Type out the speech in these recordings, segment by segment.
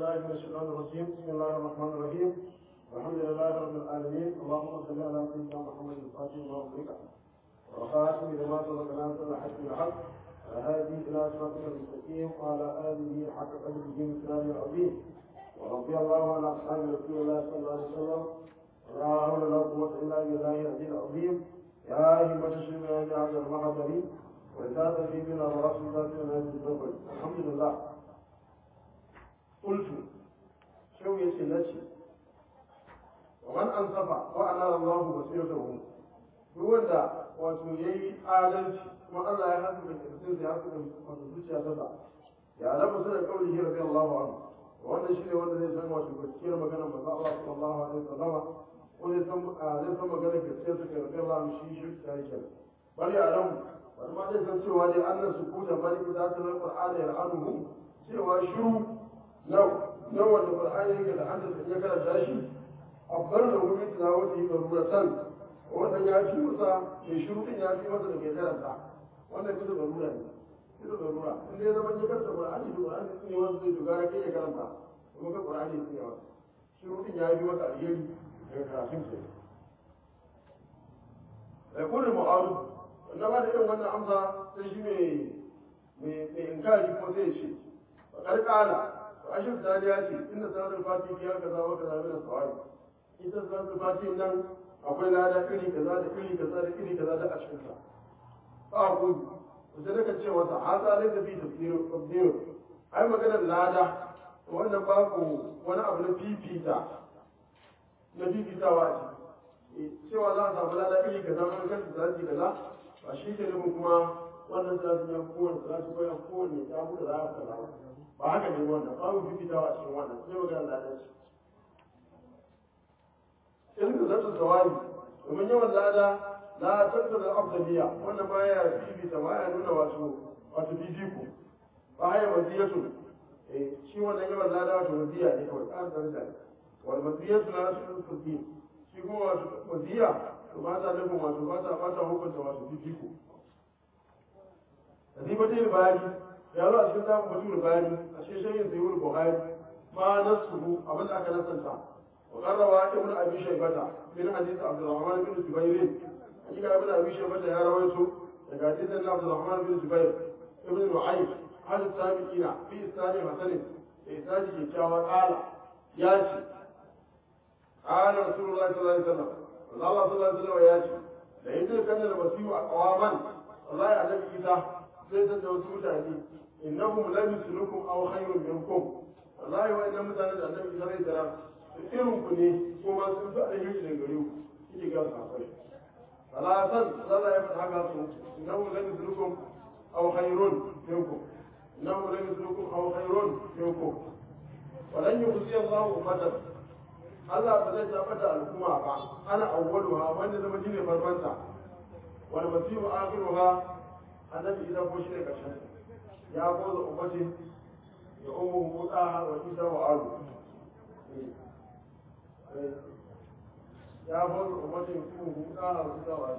بالله من الشيطان الرجيم بسم الله الرحمن الرحيم الحمد لله رب العالمين اللهم صل على سيدنا محمد الفاتح وما أغلق وخاتم لما سبق ناصر الحق بالحق الهادي إلى صراطك المستقيم وعلى آله حق قدره مثله العظيم ورضي الله عن أصحاب رسول الله صلى الله عليه وسلم ولا حول ولا قوة إلا بالله العلي العظيم يا همة الشيخ يا هذا المحضر وزاد في بنا ورسول الله صلى الله عليه وسلم الحمد لله قلت شو يسلتي ومن أنصف وأنال الله بصيرته هو ده wato ya yi adalci kuma Allah ya hasu da kirkin ya hasu da wato zuciya ta sa ya lafa su da kauli hira zai Allah wa amu wannan shi ne wanda zai san wato gaskiyar maganar manzo Allah sallallahu alaihi wasallama ko zai san zai san maganar gaskiyar su kai rabbi Allah shi shi ta yake bari a ran wani ma zai san cewa dai annan su kuta bari da ta zai Qur'ani ya anuhu cewa shiru na na wanda Qur'ani yake da hadda ya karanta shi afdal da wuri da wani da ruratan wannan ya fi masa mai shiru din ya fi masa da mai karanta wannan bisa da rura ne bisa da rura in dai zama ya karanta Qur'ani da Qur'ani sun yi wasu zai dogara kai ya karanta kuma ka Qur'ani sun yi wasu shiru din ya fi masa alheri daga karatun ke da kullu mu'arud wannan ba da irin wannan amsa sai shi mai mai mai inkari ko sai ce fa karkala to ashir dali ya ce inda salatul fatihi ya kaza wa kaza min as-sawabi ita salatul fatihi nan akwai lada iri kaza da iri kaza da iri kaza da a cikin sa fa ku sai daga ce wata hasa ne da bi tafsir tafsir ai maganar lada wannan babu wani abu na fifita na fifitawa a ciki cewa za a samu lada iri kaza wani kan salati kaza ba shi ke nufin kuma wannan salati ya kowane salati ko ya kowane ya buɗe za a kaza ba haka ne wannan babu fifitawa a cikin wannan sai maganar lada ce in ka zata zawali domin yawan lada la tanta da afdaliya wannan ba ya fifita ba ya nuna wato wato fifiko ba ya waziyatu eh shi wannan yawan lada wato waziya ne kawai ƙarin daraja ne wal waziyatu la tusul din shi kuma wato waziya to ba ta nufin wato ba ta ba ta hukunta wato fifiko Nasibatul Bari ya zo a cikin zamu mutum Bari a cikin shayin Sayyid Buhari ma nasuhu abin da aka nasanta وقال رواه ابن ابي شيبه من حديث عبد الرحمن بن جبير حقيقه ابن ابي شيبه يا رويته daga hadisin عبد الرحمن بن جبير ابن نعيم هل السابقين في اسناد حسن اسناد كيكاوى قال ياتي قال رسول الله صلى الله عليه وسلم الله صلى الله عليه وسلم ياتي da yadda kan da basiru a kawaman wallahi annabi isa zai san da wasu mutane innahum lam yuslukum aw khayrun minkum wallahi wa inna mutanen da annabi isa zai tara irin ku ne kuma sun fi alheri da gare ku kike ga safai salatan Allah ya faɗa haka su innahu lam yuslukum aw khayrun minkum innahu lam yuslukum aw khayrun minkum walan yukhzi Allah ummatan Allah ba zai taɓa da al'umma ba ana awwaluha wanda zama shine farkonta wal masihu akhiruha annabi idan ko shine karshen ya goza ummati ya ummu mudaha wa isa wa alu ya bar umarnin kuma huɗa a huɗa wa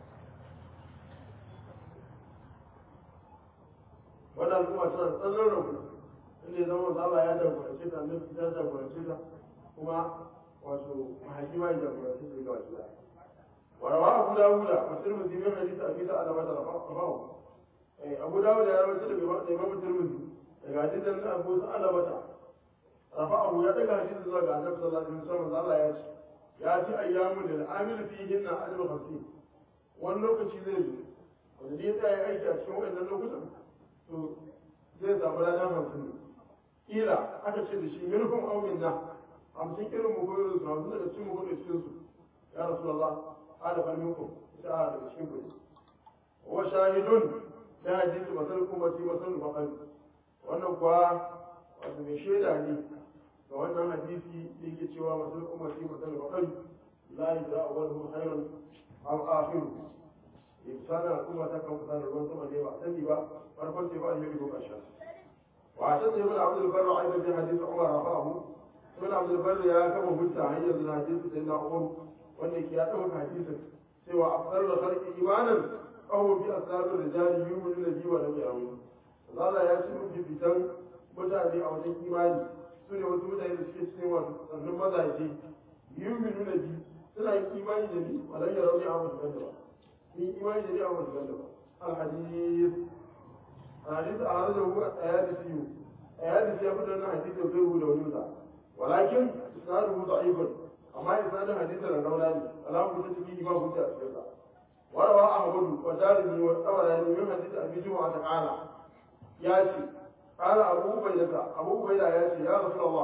wadda al'umma tana tsanar rabu inda ya zama zaba ya jagorance ta nan ta jagorance ta kuma wato mahaifi ma ya jagorance ta ga wasu warawa abu dawuda a sirmin zimin hadisa a bisa alama da rafahu abu dawuda ya rawaita da imamu tirmidhi daga hadisan na abu sa'alabata rafa'ahu ya daga hadisi zuwa ga annabi sallallahu alaihi wasallam Allah ya ce ya ci ayyamu da amil fihin na ajru khamsin wani lokaci zai zo wanda dai tsaya aiki a cikin wannan lokutan to zai samu ladan hamsin kila aka ce da shi minhum aw minna hamsin irin mu koyo su hamsin daga cikin mu koyo cikin su ya rasulullah ala fa minkum ta daga cikin ku wa shahidun da hadisi masal ummati masal baqal wannan kuwa wato mai shaida ne ga wannan hadisi da yake cewa masu umarci masu bakari la yi da awalhu khairun aw akhiru ibsana al'umma ta kan kusa da ruwan sama ne ba sani ba farkon sai ba alheri ko ƙarshen wa ta sai ibn abdul barr aidan bi hadisi umar rafa'ahu ibn abdul barr ya kama hujja hanyar da hadisi sai na umar wanda ke ya dauka hadisin cewa afdal da khalqi imanan aw bi asabir rijali yu'minu bihi wa lam ya'lamu Allah ya ci mutum fitan mutane a wajen imani su ne wasu mutane da suke cikin wasu sannan mazaje yuminu na bi suna yin imani da ni walan ya rauni a wasu ganda ba yin imani da ni a wasu ganda ba alhadis alhadis a hannun da huwa a yadda siyo a yadda siya fitar na hadis da zai da wani sa walakin isnaduhu da'ifun amma isnadin hadisi da rauna ne alamu ta ciki ba hujja a cikin sa وروى أحمد ودارمي والطبراني من حديث أبي جمعة قال ياتي قال أبو عبيدة أبو عبيدة ياتي يا رسول الله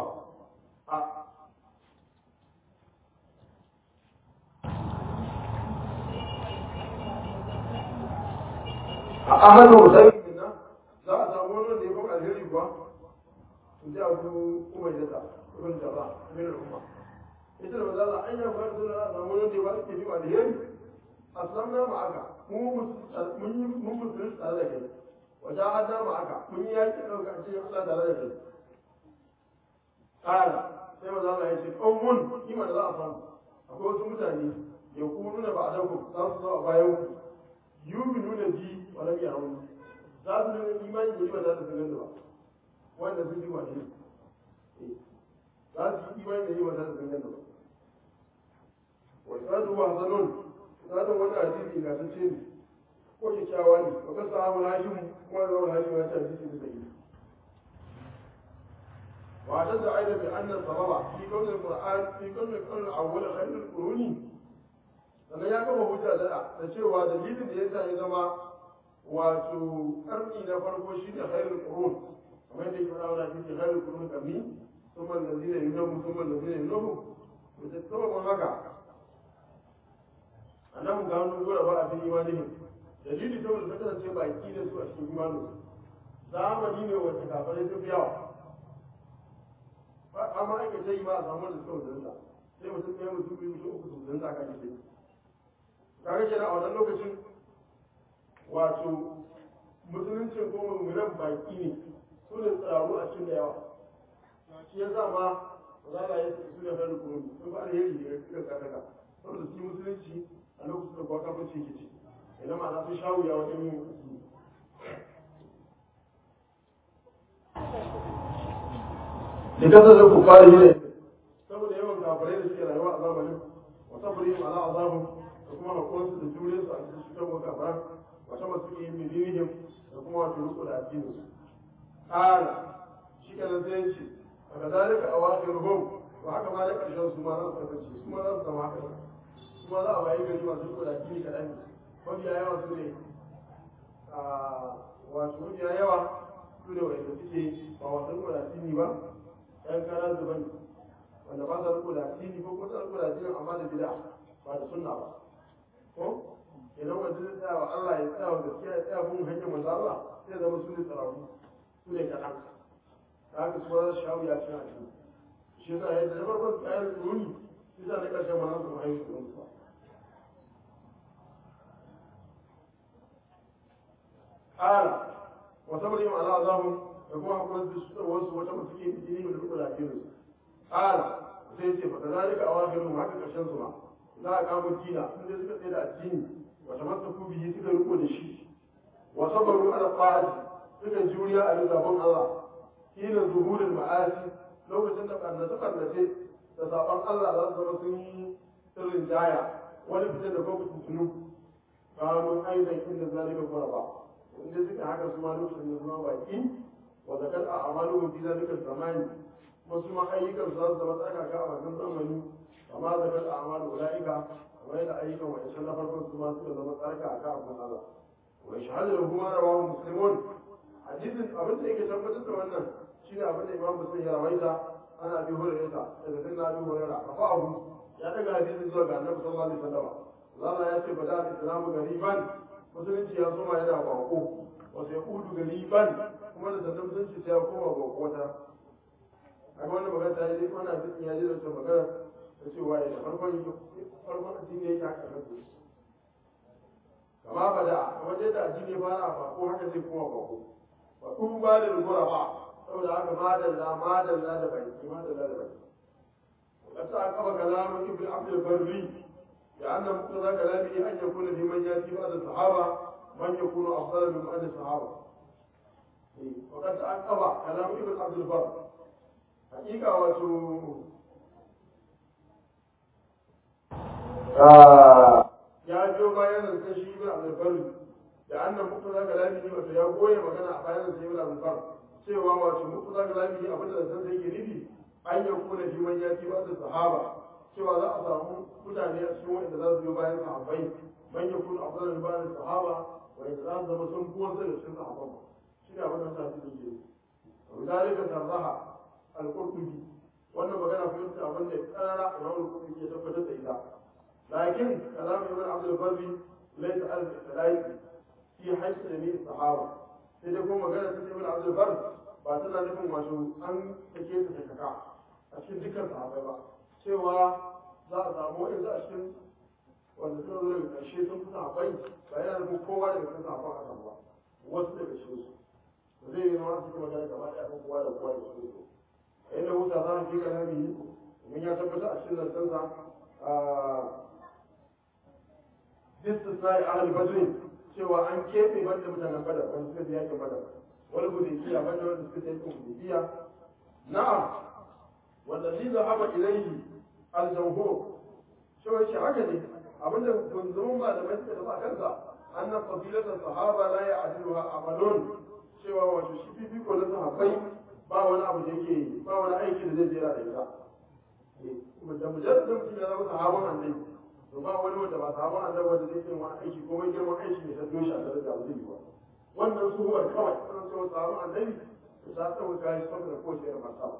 أحد مسلم منا لا أتامون لكم الهري بوا جاء أبو عبيدة ابن جراح من الأمة إذا ما زال أن يفعل لا أتامون لكم الهري aslamna ma aka mun mun musulun tare da kai wajen hada ma aka mun yi yaki ɗauka a cikin Allah tare da kai ƙara sai maza Allah ya ce ƙaumun kima da za a samu akwai wasu mutane ya kunu da ba a dauku za su zo a bayan ku yubi nuna bi wa lam yarawun za su nuna imani da ba za su ganin da ba wanda sun ji wani za su yi imani da ba za su ganin da ba wa sadu wa hasanun zanen wani hadisi ga sun ce ne ko kyakkyawa ne wa kasa abu hashim kuma da wani hashim ya ce hadisi da sai wa ta da aida bi annan sababa fi kawai alquran fi kawai alquran awwal khairul quruni sannan ya kama hujja da da cewa dalilin da yasa ya zama wato karni na farko shine khairul qurun kamar yadda yake faɗa wani hadisi khairul qurun kami ثم الذين ينهم ثم الذين ينهم وتتبعوا haka annabi gano gura ba a cikin imanihim dalili saboda ta kasance baki da su a cikin imanin zamani ne wacce kafirai sun fi yawa amma ake ta yi ba a samu da suka mutunta sai mutum ɗaya mutum biyu mutum uku su mutunta kan shi kaga kenan a wannan lokacin wato musuluncin ko mummunan baki ne su ne tsaro a cikin da yawa shi ya sa ma za a yi su ne fara kuma sun ba alheri da ya kakaka saboda su musulunci a lokacin da kuwa kafin ce kici idan ma sun sha wuya wajen yin musulunci da kasar da ku fara yi ne saboda yawan kafirai da suke rayuwa a zamanin wata bari ala azabun da kuma hakuransu da jure su a cikin cutar wa kafara wata masu yin bidinihim da kuma wato riko da addinin su ƙara shi kenan sai yanci a ga zalika a wasu ruhun ba haka ma da ƙarshen su ma za su kasance su ma za su zama haka su ma za a wayi gari masu riko da addini kaɗan ne mafiya yawa su ne wato mafiya yawa su ne wanda suke ba wasu riko da addini ba ɗan kara zuban wanda ba sa riko da addini ko kuma riko da addini amma da bid'a ba da sunna ba ko idan wanda zai tsaya wa Allah ya tsaya wa gaskiya ya tsaya bin hanyar manzo Allah sai zama su ne tsarafu su ne kaɗan da haka su ba za su shawo ya ci a cikin shi yasa yadda na farkon tsayar runi shi sa na ƙarshen ma su mahaifu da mutuwa ƙara وصبرهم على عذابهم يكون حكم wasu wata mutu ke fitini da duk da su ƙara sai ce fa kazalika awakhirun haka karshen su ma za a kamo dina sun dai suka tsaye da addini wa tamassaku bihi suka riko da shi wa sabaru ala ta'ati suka juriya a zaben Allah hina zuhurul ma'asi lokacin da karnace karnace da saban Allah za su zama sun yi sirrin jaya wani fitar da kuma tuntunu kanu aidan inda zalika quraba inda suka haka su ma lokacin da zama baki wa zakar a amalu fi zalika zamani wasu ma ayyukan su za su zama tsakaka a wannan zamani amma zakar a amalu ulaika kamar yadda ayyukan wa'ancan na farkon su ma suka zama tsarkaka a kan Allah wa shahadu da kuma rawahu muslimun hadisin abin da yake tabbatar da wannan shine abin da imam muslim ya rawaita ana bi hurairah daga sayyidina abi hurairah rafa'ahu ya daga hadisin zuwa ga annabi sallallahu alaihi wasallam Allah ya ce bada al-islamu gariban musulunci ya soma yana bako wasu ya kudu gariban kuma da sannan musulunci sai ya koma bako wata a wannan magana ta yi dai ana bisin ya ji da wata magana ta cewa ya da farkon farkon addini ya yi haka na su kama ba da wajen da addini ya fara bako haka zai koma bako ba kun ba da rigora ba saboda haka madalla madalla da baki madalla da baki وقد تعقب كلام ابن عبد البري لأن مقتضى كلامه أن يكون في من يأتي بعد الصحابة من يكون أفضل من بعد الصحابة وقد تعقب كلام ابن عبد البر hakika wato ya biyo bayan zancen shi ibn abdulbari da annan mutu za ka lafiya wato ya goye magana a bayan zancen ibn abdulbari cewa wato mutu za ka lafiya abin da zancen sai ke nufi an yi kuna shi man ya ci ba da sahaba cewa za a samu mutane a cikin wanda za su biyo bayan sahabbai man ya kuna abu da bayan sahaba wanda za su zama sun fi wasu da cikin sahabban shi ne abin da sa su ke nufi. Wadalika sarraha al-Qurtubi wannan magana kuma ita abin da karara Imam al-Qurtubi ya tabbatar da ita lakin kalam Ibn Abdul Barri laysa al-Salafi fi hayth jami' sahaba sai dai kuma magana ta Ibn Abdul Barri ba tana nufin wato an take ta takaka a cikin dukkan sahabbai ba cewa za a samu wani za a cikin wanda suka zo daga ƙarshe sun fi sahabbai ba yana nufin kowa daga cikin sahabban a ba wasu daga cikin su zai yi zama cikin magana gaba ɗaya kan kowa da kowa da cikin su inda wuta za a fi kalami domin ya tabbata a cikin lantarsa a istisnai ahal badrin cewa an keɓe banda mutanen badar wanda suka je yakin badar wani hudaybiya banda wanda suka je yakin hudaybiya na'am wanda li zahaba ilayhi al-jawhur cewa shi haka ne abinda gunzumin malamai suka tafi a kansa annan fadilatan sahaba la ya'diluha amalun cewa wato shi fifiko na sahabbai ba wani abu da yake ba wani aiki da zai jera da ita da mujarrad mutum ya zama sahaban annabi to ba wani wanda ba sahaban annabi wanda zai yi wani aiki ko mai girman aiki ne ta doshi a tare da abu zai yi ba wannan suhuwar kawai wannan cewa sahaban annabi to ta tsawo kayan saboda kowace irin martaba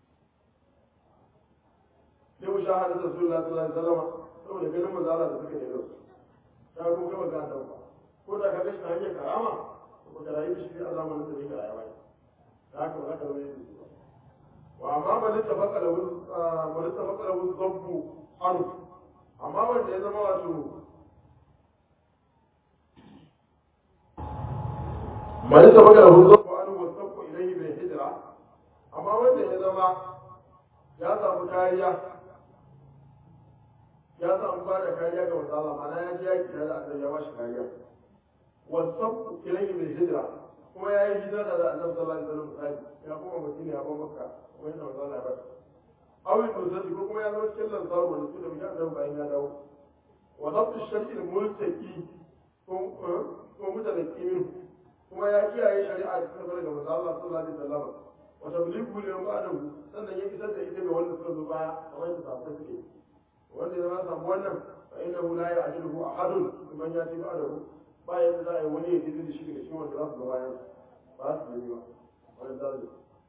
sai mu sha hadisa sallallahu alaihi wasallam saboda ganin manzala da suka yi da su ta kuma gaba ga ta ba ko da ka ga shi hanyar karama ko ka rayu da shi a zamanin da yake rayuwa haka ba za ka zama yin su wa amma ba lissa baka da wani baka da wani zabbu anu amma wanda ya zama wato ba lissa baka da wani zabbu anu wasu sabbu ilai bai hijira amma wanda ya zama ya samu kariya ya samu ba da kariya ga wasala mana ya ji yaki da Allah ya bashi kariya wasu sabbu ilai bai hijira kuma ya yi hijira da annabi sallallahu alaihi wasallam misali ya kuma mutum ya ba makka kuma yana manzo Allah ya bata awin nuzati ko kuma ya zama cikin lansaru wanda su da mutum annabi bayan ya dawo wa dabtu shar'i multaqi ko ko mutalaqi min kuma ya kiyaye shari'a da suka daga manzo Allah sallallahu alaihi wasallam wa tablighu li ba'dahu sannan ya isar da ita ga wanda suka zo baya kamar yadda sahabbai suke wanda ya zama samu wannan fa innahu la ya'jiluhu ahadun man yati ba'dahu ba yadda za a yi wani ya jiri da shi daga cikin wanda za su ga bayan ba su gani ba wani zalim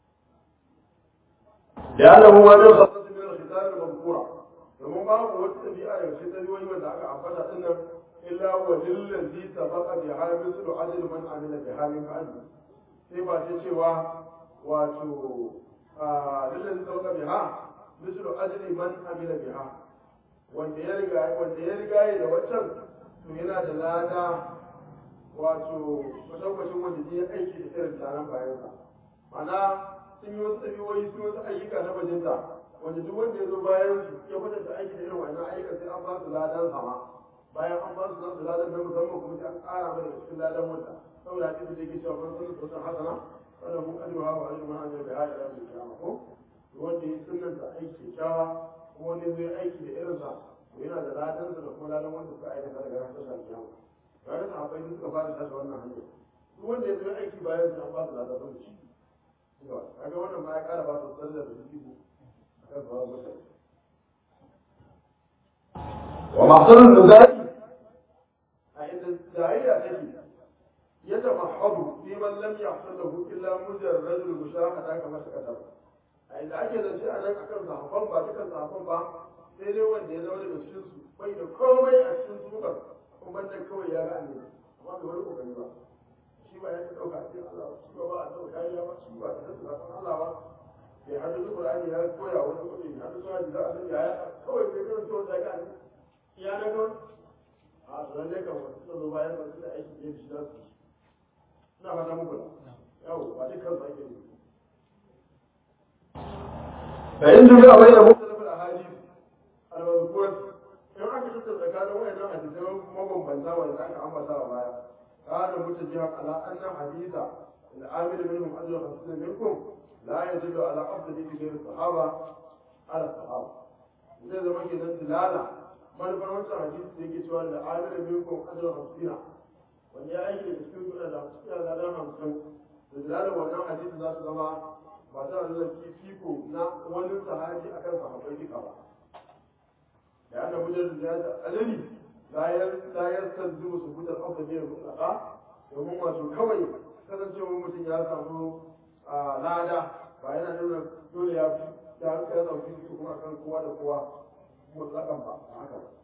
da ya lamu wani khasatu min al-khitab al-mazkura domin babu wata tabi'a daga cikin tabi'o'i wanda aka ambata din nan illa wa lillazi sabaqa bi hamisu ajr man amila bi hamin ba'd sai ba ta cewa wato lillazi sabaqa bi ha mislu ajri man amila biha wanda ya riga wanda ya riga da wancan to yana da lada wato kwatankwacin wanda zai yi aiki da irin taron bayansa mana sun yi wasu ɗabi'o'i sun wasu ayyuka na bajinta wanda duk wanda ya zo bayan su ya kwatanta aiki da irin wannan ayyuka sai an ba su ladan sama bayan an ba su nasu ladan na musamman kuma sai an ƙara mana da cikin ladan wanda saboda hadisi da yake cewa man sunna sunna hasana wanda mun ajruha wa ajru man amila biha ila yawmil qiyamah ko wanda ya sunnanta aiki kyakkyawa kuma wanda zai aiki da irinsa to yana da ladan da kuma ladan wanda suka aikata daga ranar tashar kiyama tare da akwai suka fara tashi wannan hanyar duk wanda ya zo aiki bayan su an ba su ladan sun ci kaga wannan ma ya kara ba su sallar da su a kan sauran mutane wa mahsanar nuzari a inda jahiliya take yadda mahadu fi man lam yahsul lahu illa mujarradul mushahada kamar suka tabbata a inda ake zance a nan akan sahabban ba dukan sahabban ba sai dai wanda ya zama daga cikin su bai da komai a cikin sukar kuma banda kawai ya ga annabi amma bai wani kokari ba shi ba ya ta dauka a cikin Allah shi ba ba a dauka kariya ba shi ba ta tsaka kan Allah ba bai hadu da Qur'ani ya koya wani kuma bai hadu da da Allah ya kawai bai kan so da ga annabi ya na ga a tsoron dai kan wasu zo bayan ba su da aiki ne shi za su ina fata muku yawo ba dukkan su ake yi فإن جمع بين مختلف الأحاديث المذكورة in aka tattara tsakanin wayannan hadisai mabambanta wanda aka ambata a baya kana mutajihan ala anna hadisa العامل منهم أجر خمسين منكم لا يدل على أفضل غير الصحابة على الصحابة zai zama ke nan tilala manufar wancan hadisi da yake cewa da amir minkum ajr hamsina wanda ya aiki da cikin kuna da cikin ladan hamsin da tilala wannan hadisi za su zama ba ta da fifiko na wani sahabi akan sahabbai duka ba da ana mujar da ya alali la yastalzimu subutan afdal min mutlaqa domin wato kawai kasancewar mutum ya samu lada ba yana nuna dole ya fi ya ya dauki su kuma kan kowa da kowa mutlakan ba haka ba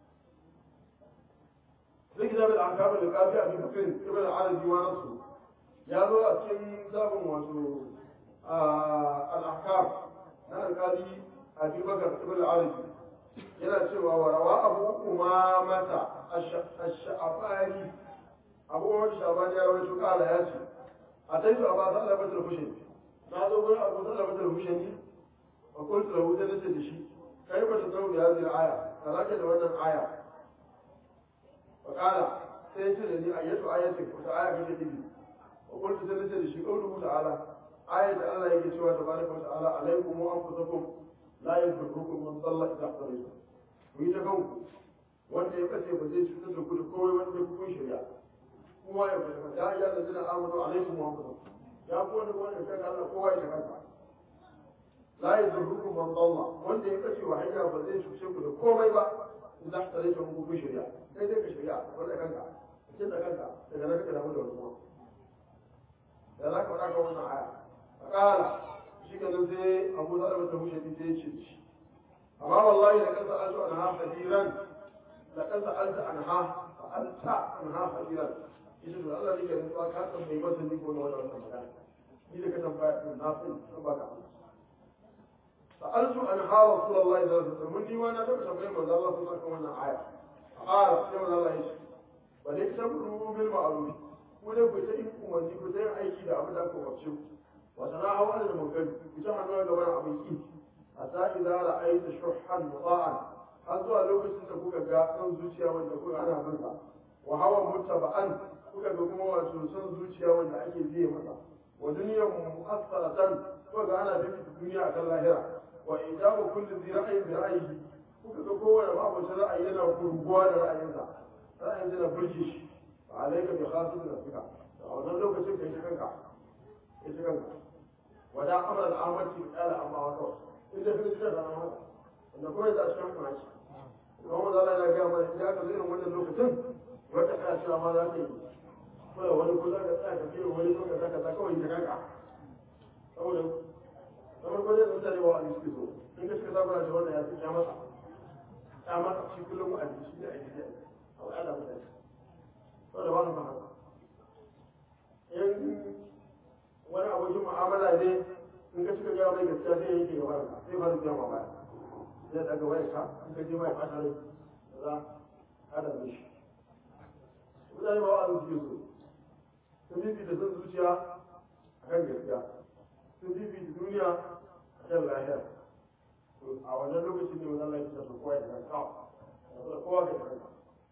zai gida da akabar da kafi a cikin ibn arabi ma nasu ya zo a cikin zabin wato al-ahkam na alkali a bakar ibn arabi yana cewa wa rawa abu umamata ash-sha'bani abu umamata sha'bani ya rawaito kala ya ce a taitu a ba sa alabatul hushani na zo gurin abu salabatul hushani وقلت له ده نسل شيء كيف تدعو بهذه الآية فذاك لونا آية فقال سيسر لي أية آية وتآية في جديد وقلت ده نسل شيء قوله تعالى آية الله يكتوى تبارك وتعالى عليكم وأنفسكم لا يضركم من ضل إذا احتريتم ويتكون wanda ya kace ba zai cutar da ku da komai wanda ya kun shirya kuma ya fahimta ya iya da zina amadu alaikum wa ya ku wanda wanda ya kaga Allah kowa ya ta kanka la yadurrukum man dalla wanda ya kace wa hanya ba zai cuce ku da komai ba idan ka rage mu ku shirya sai dai ka shirya wanda kanka cikin da kanka daga nan ka damu da wani da za ka faɗa ka wannan aya a ƙara shi ka sai abu da da ta hushe sai ya ce shi amma wallahi da kansa an an ha hadiran da kansa an ta an ha an ta an ha hadiran ita da Allah ne ke nutsuwa ka san mai masa ni ko na wannan magana ni da ka tambaya na san ba ka amsa سألت أنها رسول الله صلى الله عليه وسلم مني وأنا تبت بين من الله صلى الله عليه وسلم آية قال كما الله يشي وليكتبوا بالمعروف ولا كتئم ومن كتئم أي شيء أبدا كمبشر وتناهوا عن المنكر بجمع نوع جماعة أبيكي حتى إذا رأيت شحا مطاعا أزوى لو كنت تكون جاء زوجيا وأن تكون أنا منها وهو متبعا kuka ga kuma wato son zuciya wanda ake biye masa wa duniyar mu'assaratan kuka ga ana bibita duniya akan lahira wa ijabu kulli dhi ra'yin bi ra'yihi kuka ga kowane mabocin ra'ayi yana gurguwa da ra'ayinsa ra'ayin yana burge shi fa alayka bi khasib nafsika a wannan lokacin kai kanka kai kanka wada amra al-amati qala amma wa kawai inda kai shi da haka wanda kuma da shi kuma shi kuma wanda Allah ya ga mana idan ka zo irin wannan lokacin wata kana cewa ma za ka yi kawai wani kula da tsaya ka fiye wani kuma ka kaza kawai ka kanka saboda kamar ko zai mutane wa a suke so in ka suka saba da wannan ya fi ya masa ya masa shi kullum a jiki da aiki da a wa Allah mutane saboda ba mu haka in wani abokin mu'amala ne in ka suka gaya mai gaskiya sai ya yanke gaba da sai fara biya ma baya zai daga wayar ka in ka je mai fata rai za a da mishi mutane ba wa suke so sun bibi da son zuciya a kan gaskiya sun bibi da duniya a kan lahira a wannan lokacin ne wannan lafiya su kowa da kanka da kowa da kanka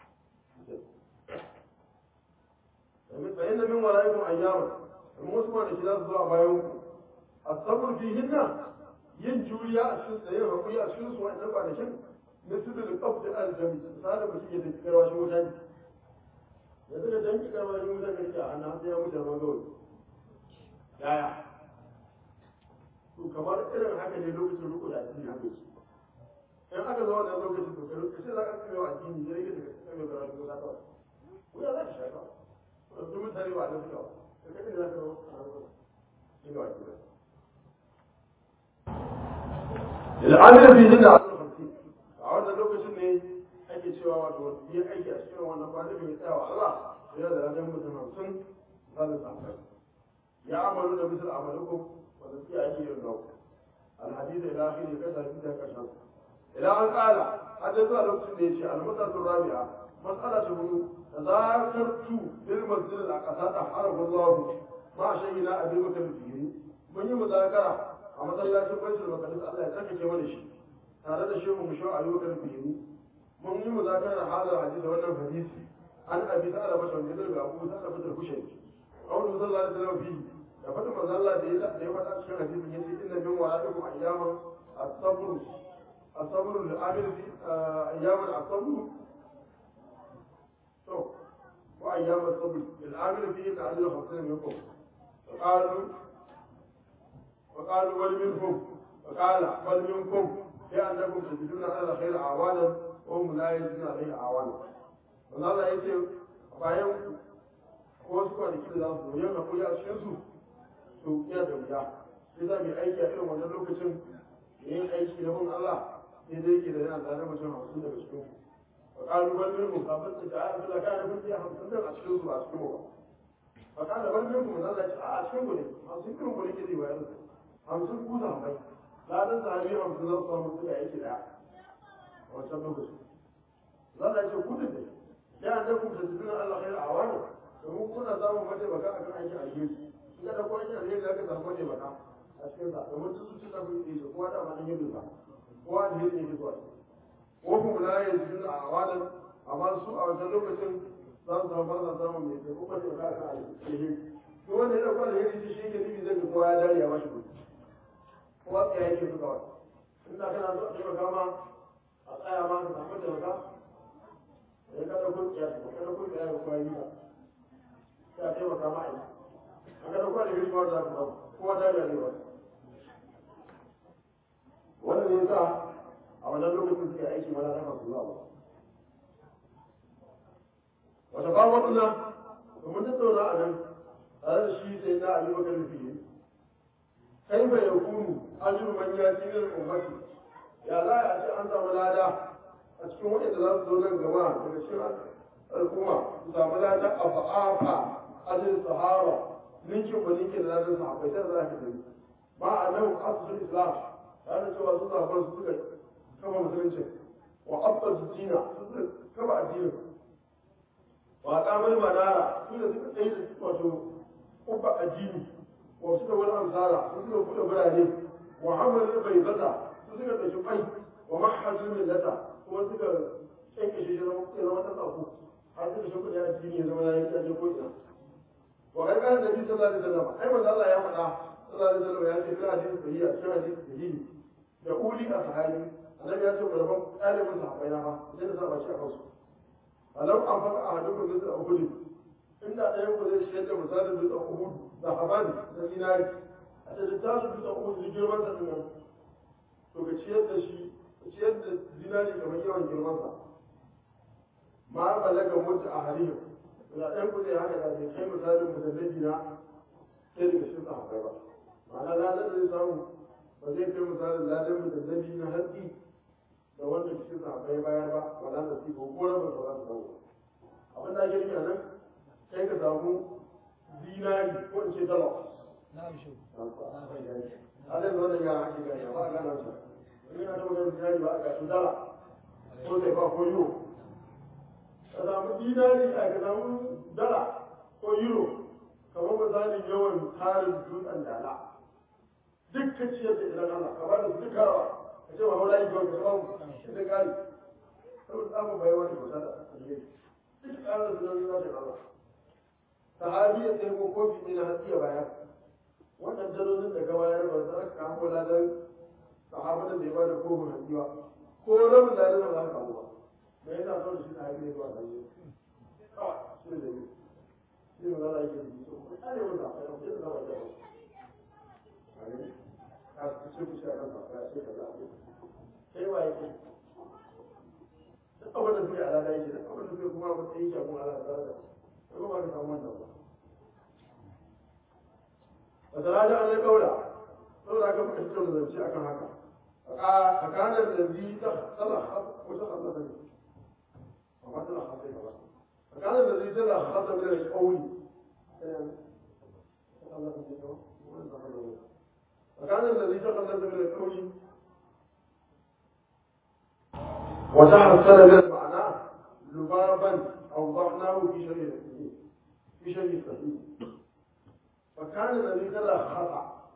فإن من ورائكم أياما المسمى لكلا zuwa bayan ku الصبر فيهن yin juriya a cikin tsaye hakuri a cikin su wa'annan kwanakin na su da kaf da aljami misalin mutum ya tafi karwashin wuta ne yanzu da danki karwashin wuta ne ke a hannu sai ya mutu da magawai yaya to kamar irin haka ne lokacin riko da addini haka yake in aka zo wannan lokacin to kai sai za ka kai wa addini ne rike da kai mai karwashin wuta kawai wuya za ka sha kawai to mutane ba da suka ba kai ne za ka zo a nan shi ga wajen al'amir fi jinda a cikin a wannan lokacin ne ake cewa wato yi aiki a cikin wannan kwanakin ya tsaya wa Allah ya da ranar mutum hamsin za su samu ya amalu da misal amalukum wanda suke aiki yin nau alhadisa ila akhiri kai tafi da karshen ila an kala har da zuwa lokacin da ya ce almasatu rabi'a mas'ala ta hudu tazakartu bil masjid al-aqsa taharahu Allah ma shayina abi bakr fihi mun yi muzakara a masallacin baitul maqdis Allah ya tsarkake mana shi tare da shehu musho a lokacin fihimi mun yi muzakara hadar hadisi wannan hadisi an abi sa'ala bashar da daga abu sa'ala bashar kushai qawlu sallallahu alaihi wasallam fi faɗa cikin hadisin yace inna min wara'ikum ayyaman as-sabr as-sabr lil-amil fi ayyaman as-sabr to ko ayyaman as-sabr lil-amil fi ta'allul khamsin minkum فقالوا وقالوا بل منكم فقال بل منكم لأنكم تجدون على الخير أعوانا وهم لا يجدون عليه أعوانا والله يجي bayan ko wasu kwanaki da za su zo yau na kuli a cikinsu to iya da wuya sai za mu yi aiki a irin wannan lokacin da yin aiki na bin Allah sai dai yake da yana tare mutum hamsin daga cikin ku wa ƙalu bal minkum kafin su ta ayyuka da kana kun iya hamsin daga cikin su ba cikin mu ba wa ƙala bal minkum na Allah a a cikin ku ne hamsin irin ku ne ke zai bayar da hamsin ku za mai ladan sahabi hamsin za su samu suka aiki daya a wancan lokacin Allah ya ce ku da ne ya da ku da tunan Allah khairu awani domin kuna samun mataimaka a kan aikin alheri in ka dauko aikin alheri za ka samu mataimaka a cikin sa domin su su cika kun yi kowa da manan yin ba kowa alheri ne ke zuwa ko kuma la yanzu a awadan amma su a wancan lokacin za su samu ba samun mai taimako mataimaka a kan alheri duk wanda ya dauko alheri shi shi ke nufi zai ga kowa ya dare ya bashi kuɗi kowa tsaya yake su kawai in da kana so a taimaka ma a tsaya ma ka samu taimaka ya kada kurkiya ko kada kurkiya ko kwayi ba ya taimaka ma aiki an kada kwa da girma da kuma kowa da ya ba wannan ne yasa a wannan lokacin suka aiki mana na masu zuwa ba wata ba wannan domin tattauna a nan tare da shi sai na ali bakar fiye kai bai yakunu ajru man yati min ummati ya za a ce an samu lada a cikin waɗanda za su zo nan gaba daga cikin al'umma su samu lada a fa'afa ajin sahaba ninkin ba ninkin da ladan sahabai sai za ka tafi ma a nan asusun islam tare da cewa su sahabar su suka kama musulunci wa abba su dina su suka kama addinin wa kamar manara su da suka tsaye da wato kubba addini wa suka wani amsara su suka buɗe birane wa hamalin bai zata su suka ɗauki kwai wa mahajin millata kuma suka kyanke shi ya zama ta tsaku har suka shi kuɗi a cikin ya zama ya yi ƙyaje ko ina wa kai kan nabi sallallahu alaihi wasallam ai manzo Allah ya faɗa sallallahu alaihi wasallam ya ce fil hadisi sahihi a cikin hadisi sahihi da uli a sahabi annabi ya ce ku rabon ɗalibin sahabbai na fa sai da saba shi a kansu alau an faɗa a hadukun da a uhud inda ɗayan ku zai shayar da misalin dutsen uhud da habani da zinari a ce da tasu dutsen uhud da girman sa ɗin nan to ka ciyar da shi ciyar da zinari kamar yawan girmansa ma balaga mutu a halihim da ɗan kuɗi haka da bai kai misalin musallabi na sai daga shi sahabbai ba ma'ana ladan da zai samu ba zai kai misalin ladan musallabi na hatsi da wanda shi sahabbai bayar ba wala da su ko ko rabin ba za su samu abin da ake nufi a nan kai ka samu zinari ko in ce dala na'am shi halin wannan yara ake gani ba a gana su ina ta magana dinari ba a gashin dala ko sai ba ko euro ka samu dinari a ka samu dala ko euro kamar misalin yawan tarin dutsen dala duk ka ciyar da idan Allah ka ba da su duk karawa ka ce ma haula yi kawai ka samu shi da gari saboda tsamin bayan wani kyauta da alheri duk karar su nan zai Allah sahabi ya sai ko kofi ne na hatsi ya bayar wannan dalolin da ka bayar ba za ka kamo ladan sahabatin da ya bada kofin hanji ba ko rabin da ba za ka kawo ba me yasa so da shi na haife zuwa hanji kawai shi ne da yi shi ne zara yake yi so ko kare mun da kai ko da zama da ba ne ka ce ku shi a kan ba ya ce ka za kai wa yake duk abin da suke alada yake duk abin da suke kuma ba sai yake kuma alada da ko ba ka samu wannan ba wata rana an yi kaura saboda haka muka fito da zance akan haka a kanar da zai ta tsala ko ta tsala da ne amma tana hasa ya ba a kanar da zai tana hasa da ne kauli a kanar da zai ta tsala da ne kauli wata hasana da ma'ana lubaban أوضحناه في شرح الصحيح في شرح الصحيح فكان الذي تلخص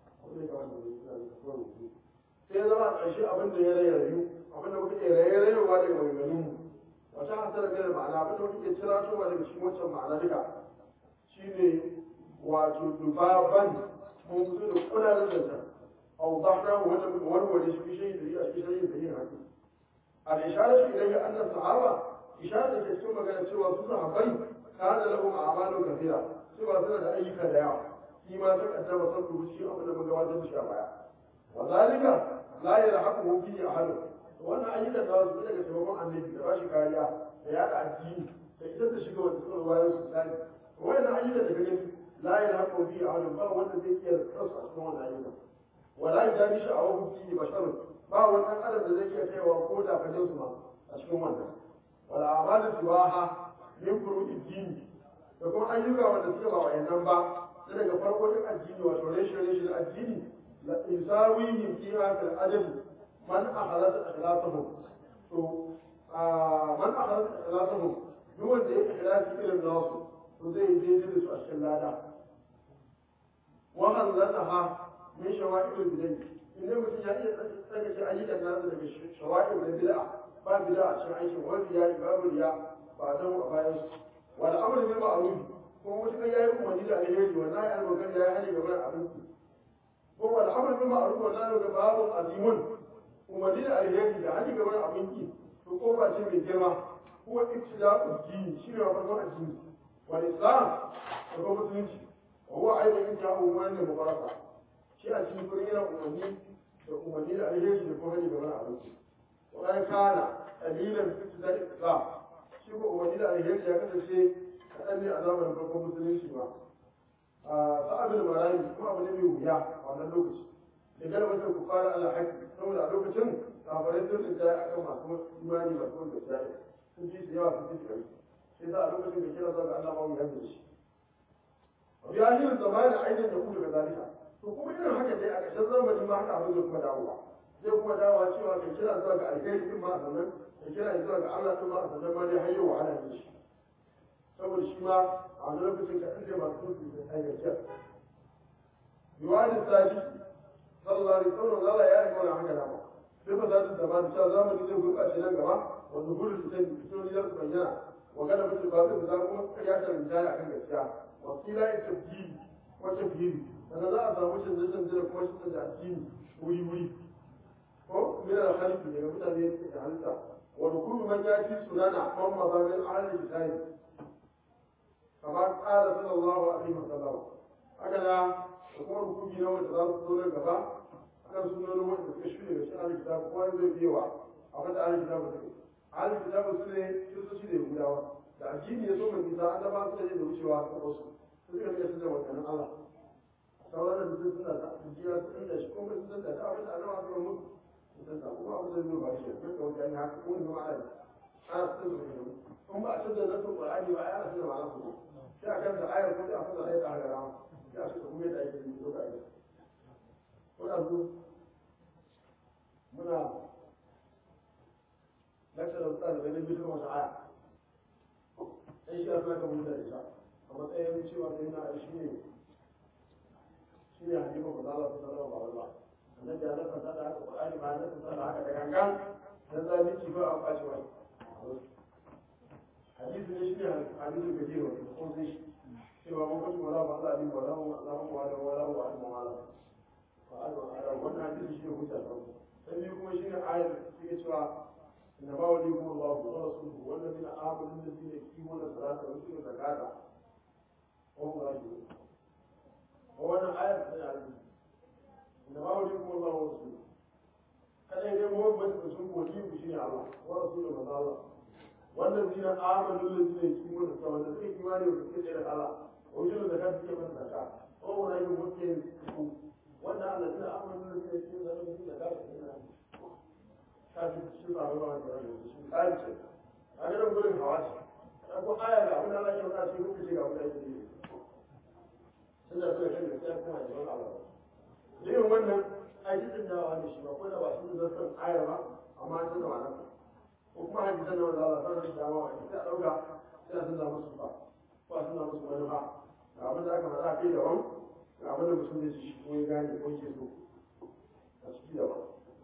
sai zama a ƙarshe abin da ya rayu abin da muka iya rayayewa daga maganganun wata hasar da ma'ana abin da muka iya cira towa daga cikin wancan ma'ana duka shine wato dubaban mun fito da kudaden zanta au dhahna wanda muka warware shi shi da shi shi da yin haƙi al-isharatu ilayhi anna sahaba isharar da ke cikin magana cewa su sahabbai kana lahum a'malu kathira cewa suna da ayyuka da yawa shi ma ta kaddama sabbu shi abin da mun gabatar da shi a baya wa zalika la yalhaqu fi ahad wannan ayyukan da su daga taimakon annabi da bashi kariya da yada addini da idan da shiga wanda suka bayan su tsari wannan ayyukan da gani la yalhaqu fi ahad ba wanda zai iya rasa a cikin wannan ayyukan wala yajani sha'awu fi basharun ba wani ɗan adam da zai iya kaiwa ko da fajin su ma a cikin wannan wala amalu siwaha min furu'i dini da kuma ayyuka wanda suke ba wayannan ba na daga farkon addini wato reshe reshe addini la isawihi fi hadal adab man akhalat ikhlasuhu to man akhalat ikhlasuhu duk wanda ya ikhlasi irin nasu to zai daidai da su a cikin lada wa hallataha min shawa'il bidai idan mutum ya iya tsarkake ayyukan nasa daga shawa'il da bid'a ba bid'a a cikin aikin wani ya babu riya ba don a bayan su wal amru bil ma'ruf kuma mutum ya yi umarni da alheri wannan ya albarkar ya yi hali ga wani abinci ko wal amru bil ma'ruf wannan ga babu azimun umarni da alheri da hali ga wani abinci to ko ba ce mai girma ko ibtida'u dini shine wa farkon addini wal islam da kuma musulunci wa huwa aidan intihau wannan mubaraka shi a cikin gurin yana umarni da umarni da alheri da kuma hali ga wani abinci wa kana qalilan fi ibtida'i islam shi ko umarni da alheri ya kasance kaɗan ne a zamanin farkon musulunci ba a sa'adul marayi kuma abu ne mai wuya a wannan lokaci da galbatar ku fara ala haƙƙi saboda a lokacin kafarai sun rinja a kan masu imani masu wanda gaskiya sun ji su yawa sun ji su kai sai sa a lokacin da kira zuwa ga Allah ma wuya da shi ya yi zamanin ainihin da ku daga zalika to kuma irin haka dai a ƙarshen zamani ma haka abin da kuma dawowa zai kuma dawowa cewa kai kira zuwa ga alheri din ma a sannan kai kira zuwa ga Allah din ma a sannan ma dai har yau wahala ne shi saboda shi ma a wani lokacin ka ɗan masu tuki da ayyarkiyar yiwadin sashi sallallahu alaihi wasallam zala ya riga wani haka dama sai ba za su zama da cewa zamani zai gurɓace nan gaba wanda gudun fitan fitoni za su bayyana wa gana mutu ba su da kuma ya ta rinjaya akan gaskiya wa kila ya tabjiri ko tafhiri sannan za a samu canje-canje da kuma shi da addini wuri-wuri ko min al-khaliqi daga mutane da halitta wa kullu man yati sunana man mazamin ahli kitabi kama qala sallallahu alaihi wasallam haka da kuma rukuki na wanda za su zo nan gaba akan sunonin wanda suka shirya da shi ahli kitabi kuma zai biyewa abin da ahli kitabi suke ahli kitabi su ne kiristoci da yahudawa da addini ya so mai nisa an zama su da wucewa ta wasu su suka rika su da wakannin allah sauran da mutum suna da jiya su inda shi kuma sun da abin da alama suka mutu sun da kuma abin da zai ba shi sun da wajen haka kuma zama ana ana sun da wajen kun ba a canza nasin qur'ani ba ana sun da ma'ana su sai a kanta ayar ko sai a fasa ayar da aka rama sai a suka kuma yadda ake yi ko ka aiki kuna zo muna lakta da tsara da nabi kuma wata aya sai shi a suna kan mutane ita a matsayin cewa sai na shi ne shi ne hadifa ba za a fi sanarwa ba wala annabi ya nasa da haka qur'ani ba ya nasa da haka da gangan dan zalunci ba an bashi wani hadisi ne shi ne hadisin gajiyar wani ko sai shi cewa mun kasu wala ba Allah bin wala wa Allah wa wala wala wa Allah wala wa Allah wannan hadisi shi ne hujja ta sai biyu kuma shi ne ayar da take cewa inna ma waliyukum Allah wa rasuluhu wal ladina amanu alladhina yuqimuna salata wa yutuna zakata wa hum raji'un wannan ayar ta yi da ba wani kuma ba wasu kada dai mu wanda da sun godi ku shine Allah wa rasuluhu manzo Allah wannan zina amanu lillahi ki mun da wanda suke imani da suke da Allah wa yujulu da kan suke mun zakka ko wani yin mutum ku wannan Allah zina amanu lillahi ki mun da suke da Allah kafi shi ba ba da shi kai ce a ga nan gurin hawa ce ko aya ga abin da Allah ya faɗa shi kuke ga abin da yake yi suna so ya kan gaskiya kuma da wani abu irin wannan aiki da wani shi ba ko da ba shi da san ayar ba amma an tana wannan ko kuma hadisan da wanda Allah sanar da dama wani sai a dauka sai a tuna musu ba ko a tuna musu wani ba ga abin da aka faɗa kai daban ga abin da mutum zai ci ko ya gane ko ke so a ciki daban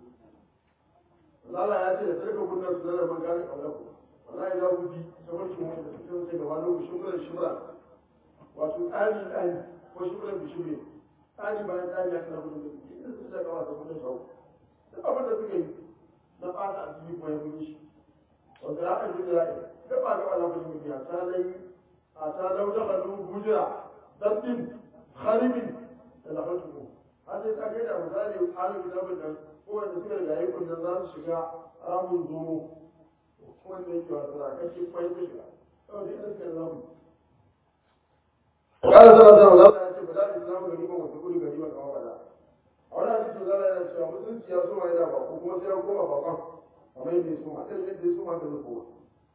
Allah ya ce da sarka kunnan su zara man gane kaulaku wallahi za ku bi sabarkin wanda suke sai gaba lokacin shimrar shimra wato tsari tsari ko shimrar bishimre tsari bayan tsari ya kana gudun da inda su da kawa da gudun shawo duk abin da suka yi na fata a cikin kuma ya gudu shi wanda ya kan gudu ya gaba gaba na gudun mutum ya ta lai a ta lau da hannu gujira dabbin haribin da lafatu ko har sai ta kai da misali halin kitabin nan ko wanda suka riga yi kunnan za su shiga ramun zomo wanda yake wasu da kashe kwai ta shiga saboda ina suka yi zamu قال صلى الله عليه وسلم بدا الاسلام غريبا وتقول غريبا كما بدا a wani hadisi za a yana cewa musulunci ya soma yana ba ko kuma sai ya koma bakon kamar yadda ya soma sai yadda ya soma ka zai koma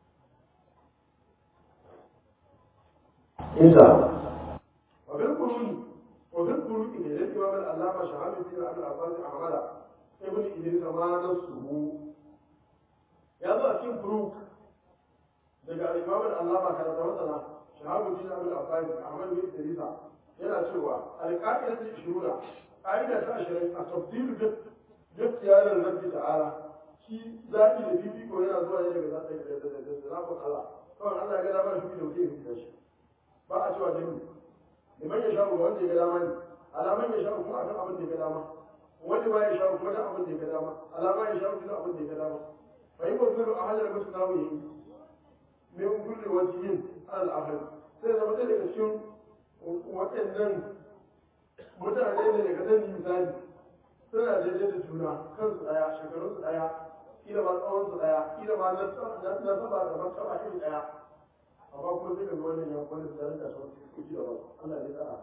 إذا وفي القرون وفي القرون إذا الإمام العلامة شهاب الدين أبي العباس أحمد ابن إدريس ما نفسه يا ذا أكيد فروق daga al-Imam al-Allama kana da masana Shahabuddin Abdul Abbas Ahmad bin Idrisa yana cewa al-qa'idatu shurura qa'ida ta 20 a tafdil bi ikhtiyar rabbi ta'ala shi zaɓi da fifiko yana zuwa ne daga zaɓi da da da zaɓin Allah kawai Allah ya ga dama shi da wuce ya shi ba a cewa dani liman ya shawo wanda ya ga dama ne alaman ya shawo kuma akan abin da ya ga dama wanda ba ya shawo kuma da abin da ya ga dama alama ya shawo kuma abin da ya ga dama fa yi wasu a hanyar mutu nawo yi min kulli wajhin al akhir sai zama da daga cikin waɗannan mutane ne daga nan misali suna daidai da juna kansu daya shekarun su daya kila ma tsawon su daya kila ma na na saba da martaba iri daya amma kuma sai ka ga wannan ya kwanta da rinka son kuki da wasu Allah ya tsara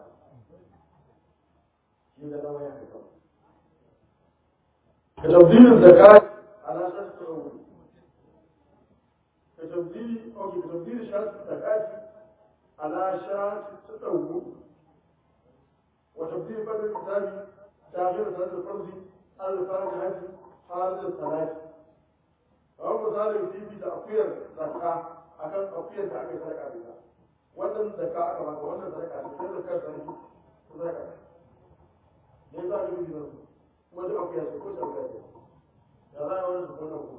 shi da dama ya kai kawai ka tabbilin zakat ala shart al-awwal ka tabdili okay ka tabdili shart zakat ala shart al-awwal wa tabdil badal kitabi داخل صلاة الفرض الفاتحة خارج الصلاة أو مثال في في تأخير زكاة أكن تأخير زكاة صدقة بها wannan zakka aka baka wannan sadaka ne sai zakka sai sadaka ne za ka yi nan kuma duk akwai su ko sadaka ne da za a wani su wannan ko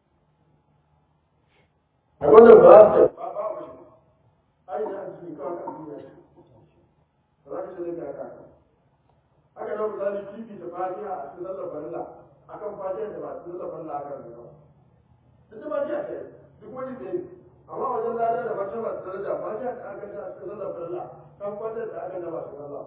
a wannan ba ta ba ba ba shi ai da an ji kawai kan duniya ba za ka ce da ka haka nan misali fifi da fatiha a cikin sallar farilla akan fatiha da ba cikin sallar farilla akan ne ba duk da fatiha ce duk wani da yi amma wajen lada da fatiha ba su daraja fatiha da aka ga a cikin sallar farilla kan fatiha da aka ga ba su sallah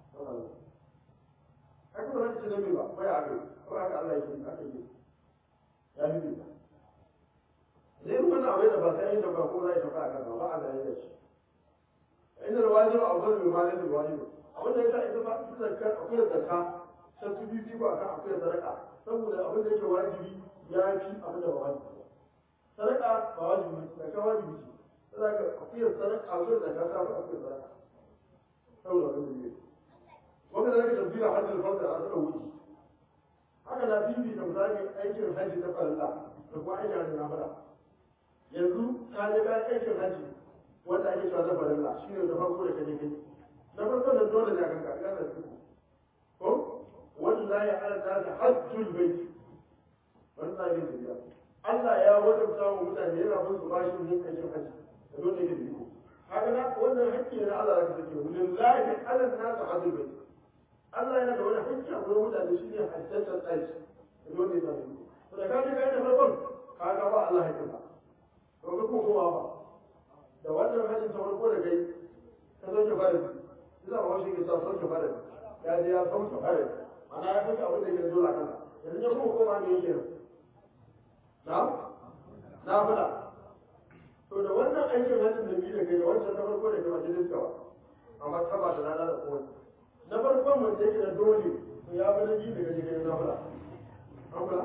haka ba za ka ce dame ba ko ya aka yi ko haka Allah ya yi aka yi ya yi bi zai yi wani abu da ba sai yi da ba ko za a yi tafa a kan ba a da yi da shi inda da wajiba a wani mai malin da wajiba abin da ya sa ita ba ita zakka akwai zakka ta fi bibi ba kan akwai sadaka saboda abin da yake wajibi ya fi abin da ba wajibi sadaka ba wajibi zakka wajibi ce sadaka akwai sadaka akwai zakka ta fi akwai sadaka saboda abin da yake wanda zaka tabbira hajjin farda a tsara wuce haka na bibi da misali aikin hajji ta farilla da kuma aikin hajji na fara yanzu ka je ka aikin hajji wanda ake cewa na farilla shine da farko da kaje kai na farko da dole ne a kanka ina da su ko wallahi ala ta hajjul bait wannan ne da Allah ya wajabta wa mutane yana bin su bashi yin aikin haji da dole ne da iko haka na wannan hakki ne na Allah da kake lillahi ala ta hajjul bait Allah yana da wani hakki a gurin mutane shine hajjatul aiki da dole ne da iko to da kaje kai da farkon kaga ba Allah hakki ba to ka kuma ba da wannan hajjin ta farko da kai ka zo ki fara ina ba shi ke sa sauke fara ya je ya sauke fara mana ya sauke abin da ke dole a kansa yanzu ya kuma koma ne yake na na fada to da wannan aikin hajjin da biyu da kai da wancan na farko da kai wajen diskawa amma ta ba da rana da kowace na farkon wanda yake da dole to ya fi na biyu da kai kai na fada an fada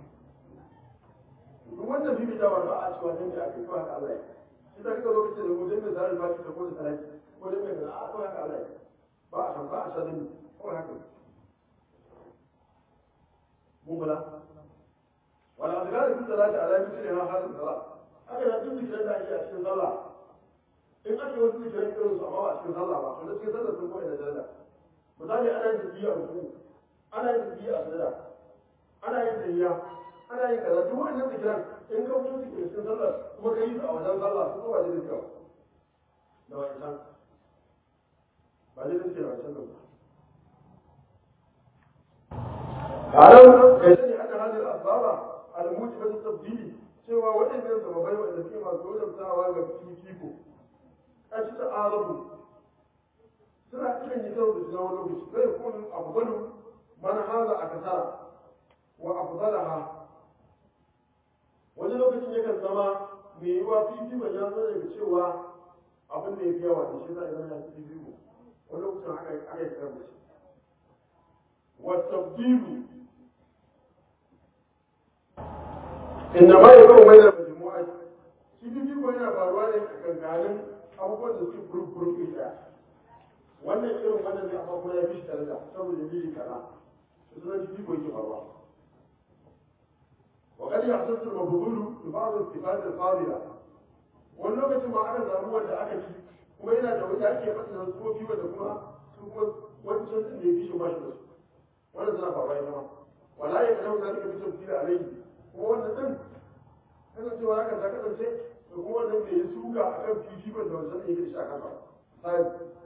duk wannan bibitawar ba a cewa dan da aka yi kawai Allah ya shi ta kika lokacin da mutum da zarar ba shi da kodin salati ko da mai a kawai haka Allah ba a san ba a sanin kawai haka mun kula wala azkar fi salati ala mithli ha halin salat haka da duk zikirin da ake a cikin sallah in ake wasu zikirin irin su amma ba a cikin sallah ba to da cikin sallah sun koyi da daraja misali ana yin tafiya a ruku ana yin tafiya a sujada ana yin tafiya ana yin kaza duk wannan zikiran in ka fito cikin cikin sallah kuma ka yi su a wajen sallah su kuma da zikira da wancan ba zai zai da wancan ba قالوا كيسني أن هذه الأسباب الموجبة التبديل cewa waɗannan sababai waɗanda suke masu wajabtawa ga fifiko a ci ta arabu suna cikin yi karo da shi wani lokaci zai kun afdalu man haza a kasara wa afdalaha wani lokacin yakan zama mai yiwa fifikon ya zo daga cewa abin da ya fi yawa da shi za a zama ya fi fifiko wani lokacin aka yi karo da shi wa tabdilu إنما يكون بين المجموعات shi fifiko yana faruwa ne a kankanin abubuwan da suke gurgurun ɗaya wannan irin wannan ne amma kuma ya fi shi daraja saboda dalili kaza su suna fifiko yake faruwa wa kadi ya sassu mabudulu da ba su sifat al-fadila wani lokacin ma aka samu wanda aka ci kuma yana da wanda ake fasa da su fi wanda kuma su kuma wancan din da ya fi shi ba shi da su wannan suna faruwa ita ma wala ya kana zalika bi tafsir alayhi kuma wannan din kasancewa haka ta kasance da kuma wannan bai yi suga a kan fifikon da wancan yake da shi a kasa sai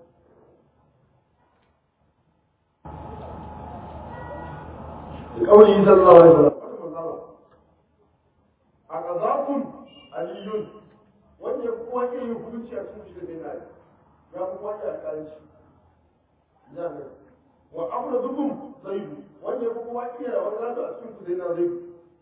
da kauli sallallahu alaihi wasallam a qazakun aliyun wanda ya kuma ke yin hukunci a cikin shi da bai nayi ya kuma ya alƙalanci ya ne wa amradukum zaidu wanda ya kuma iya da wani a cikin ku zai na zaidu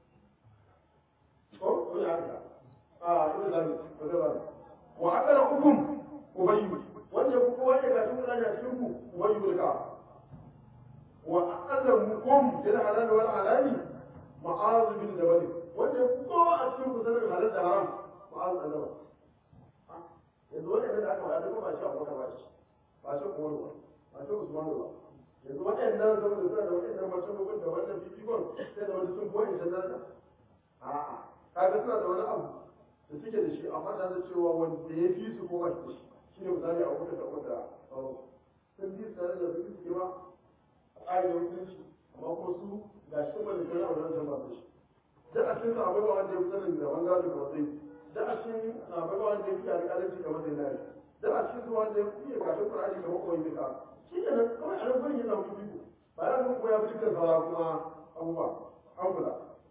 ko ko ya haka a ina da ba da ba wa akala hukum ubayyu wanda ku kowa ya gashi kuna da cikin ku ubayyu bil ka wa akala mukum bil halal wal halali ma'az bin jabal wanda ku kowa a cikin ku sanin halal da haram ma'az bin jabal yanzu wannan da aka faɗa kuma ba shi abu ba shi ba shi kuma ba ba shi usman ba yanzu waɗannan zama da suna da waɗannan martabobin da wannan fifikon sai da wani sun koyi ta daraja a'a kaga suna da wani abu da suke da shi amma da da cewa wanda ya fi su ko ba shi da shi shine misali a wuta da wanda sauran sun bi su da su fi ma a tsarin mutunci amma kuma su ga shi kuma da kai a wannan jama'a da shi da a cikin akwai ba wanda ya fi sanin da wanga da matsayi da a cikin akwai ba wanda ya fi alƙalanci kamar da yana da a cikin wanda ya fi gashin ƙur'ani kamar kawai mai ka shi ne nan kawai a nan gurin yana mutu biyu ba ya kuma ya fi dukkan saura kuma abubuwa an kula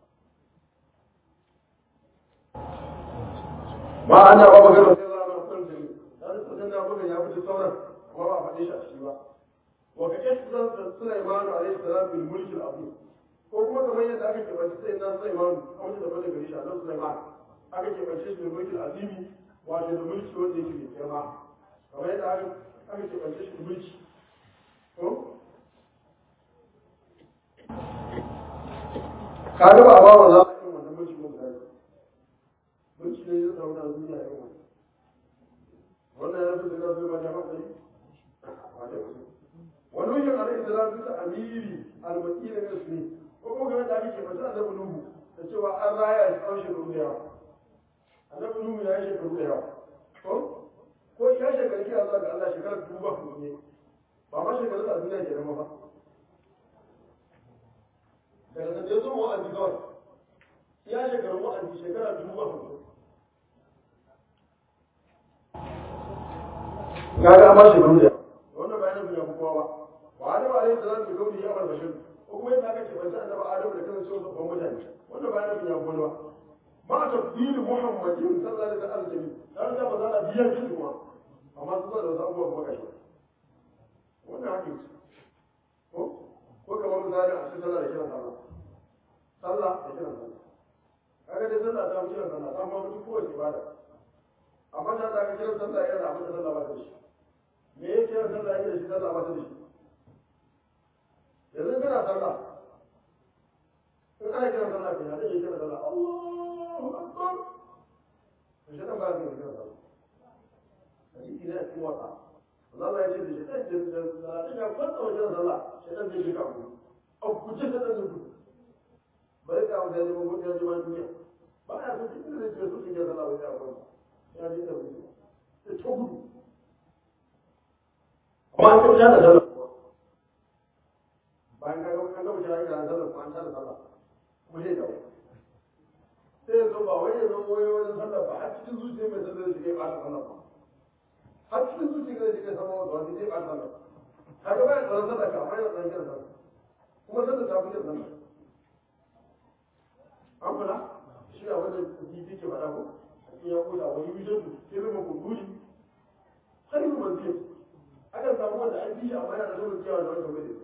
ma ana ba magana sai za a san jini dan sanin da buga ya fito sauran kuma ba faɗe shi a ciki ba wa ka ihsan Sulaiman alayhi salam bil mulk al azim ko kuma kamar yadda aka keɓance sai na Sulaiman kamar da bane gari shi Allah Sulaiman aka keɓance shi bil mulk al azim wato da mulki wanda yake mai girma kamar yadda aka aka keɓance shi mulki ko ka ga ba ba wa za a yi wannan mulki mun gari mulki ne ya zauna a duniya yau wannan ya fi da zai ba da hankali wani yin alaihi salam bisa amiri almakina ne su ne ko kuma game da ake ke fata annabi nuhu da cewa an raya shi tsawon shekaru da yawa annabi nuhu ya yi shekaru da yawa ko ko ya shekaru kira zuwa ga Allah shekarar dubu ba kuma ne ba ma shekaru a duniya ke zama ba daga nan ya zo wa'azi kawai ya shekaru wa'azi shekara dubu ba kuma kaga an ba shi gudu wannan bayanin bai yafi kowa ba wa adam alayhi salam bi kauni ya bar bashir ko kuma yadda aka ce banta annabi adam da kan cewa babban mutane wannan bayanin bai yafi kowa ba ma tafsir muhammadin sallallahu alaihi wasallam dan da ba za a biya shi kuma amma su da wasu abubuwa kuma gashi wannan haka ce ko ko kamar misali a cikin sallah da kiran sallah sallah da kiran sallah kaga dai sallah ta fi kiran sallah ta ma mutu kowace ibada amma ta da kiran sallah yana abin da sallah ba ta da shi me ya kira sallah yake da shi sallah ba ta da shi yanzu kana sallah in ana kiran sallah ke yana iya kira sallah Allahu akbar to shi dan ba ka kira sallah hadisi ne a cikin wata Allah ya ce da shi dan jin da sallah ya kwanta wajen sallah shi dan zai shiga ku a kuce ta dan zuku bai ka wanda ya zama mutum ya zama duniya ba ya so cikin da zai so cikin sallah bai ya kwanta ya ji da wuri sai ta gudu amma an tabbata da sallah bayan ka ga kan gaba kira ina sallah ko an tada sallah kuma sai dawo sai ya zo ba wai ya zo wai wajen sallah ba har cikin zuciya mai sallah shi kai ba ta sallah ba har cikin zuciya da shi kai sama wata wani zai ba ta sallah kaga bayan tsaron sallah ka amma yana tsaron kiran sallah kuma sallah ta fi kiran sallah an fada shi a wanda kifi ke faɗa ko a cikin ya kusa wani yujatu sirrin kuduri har yi manzil akan samu wanda an ji shi amma yana da nuna cewa da wanda bai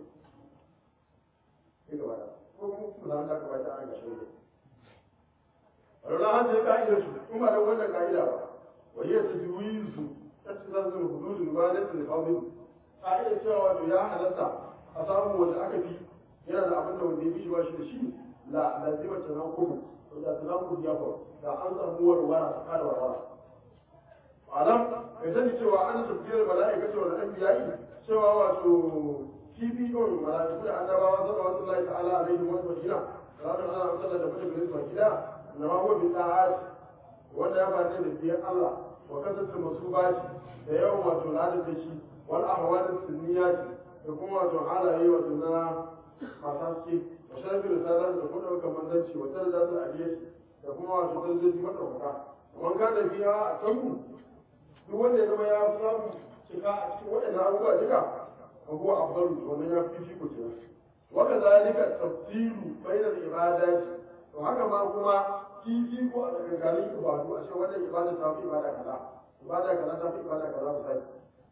da gaba da ko kuma za ka bata an gashin da wala han da ka'idar su kuma da wannan ka'ida ba wa hiya tajwizu tatazzu hudud ibadat al-fadil ka'idar cewa wato ya halatta a samu wanda aka fi yana da abin da wanda ya fi shi ba shi da shi la lazima tanaqub da tanaqub ya fa da an samu warwara tsakanin warwara alam kai sani cewa an tafiyar mala'ikatu wal anbiya'i cewa wato kifi kawai mala'iku da annabawa sallallahu alaihi ta'ala alaihi wa sallam ranar ana amsala da mutum gare su baki da na ma huwa bin ta'at wanda ya bada da biyan Allah wa kasatu masubati da yawan wato ladan da shi wal ahwal sunniyati da kuma wato halaye wato na masu haske wa sharfi risalar da kuma ɗaukar manzanci wa tarda su aliyati da kuma wato darajoji maɗaukaka man ka da biya a kanku duk wanda ya zama ya samu cika a cikin waɗannan abubuwa duka وهو أفضل ومن يكفي في كتير وكذلك التفصيل بين العبادات وهكذا هو في في ko a tsakankanin ibadu a ce wannan ibada ta fi ibada kaza ibada kaza ta fi ibada kaza misali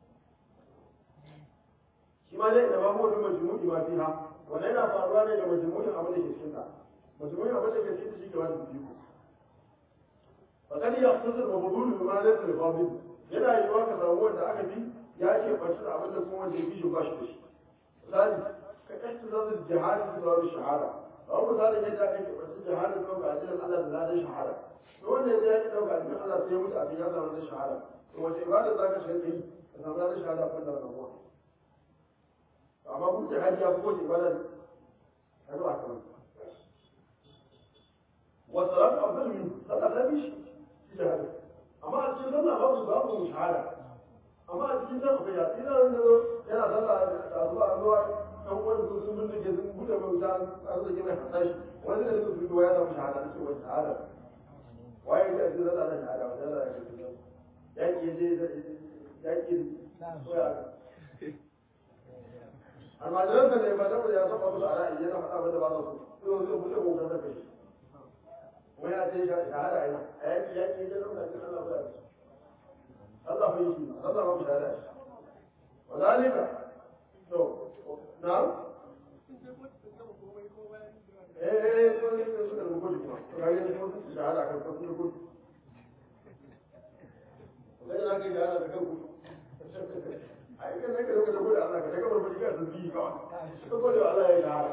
shi ma dai da ba mu da majmu'i ma fiha wannan yana faruwa ne da majmu'in abin da ke cikin ta majmu'in abin da ke cikin shi ke wani biyu فقد يختصر وفضول بما ليس لفاضل yana yiwuwa ka samu wanda aka bi ya ce ɓaci da abin da kuma wanda ya fi shi ba shi da shi misali ka kashi zazu jihadi su zaru shahada ba ku misali yadda aka ke ɓaci jihadi su ga ajiyar Allah da ladan shahada to wanda ya yi ɗauka ajiyar Allah sai ya mutu a ya samu ladan shahada to wace ibada za ka shiga yi ka samu ladan shahada kan da rabuwa amma kun jihadi ya fi kowace ibada a zuwa kan wasu rafi abdul min sallah ta bi shi jihadi amma a cikin sallah babu babu shahada amma a cikin nan akwai yaƙi na wanda yana sallah da zuwa zuwa ɗan wani su sun bindige sun buɗe mai wuta an zage mai hasashi wani da su fito ya samu shahada da ce wani shahada waye ya ce zalla da shahada wanda zalla da shi yaƙi ya je yaƙi ko ya almajiran da ne ba da ya saba musu a ra'ayi yana faɗa wanda ba su so sai buɗe mai wuta da kai wani ya ce shahada yana a yaƙi yaƙi ya je ɗauka cikin Allah ba ya الله يجي الله ما بشهادات وذلك تو نعم ايه ايه كل شيء الموجود كما قال لي كنت شهادة كان كنت نقول وكان لك شهادة كان ai kan nake lokacin da Allah ka daga barbaji ka sun bi ka ko ko da Allah ya shahada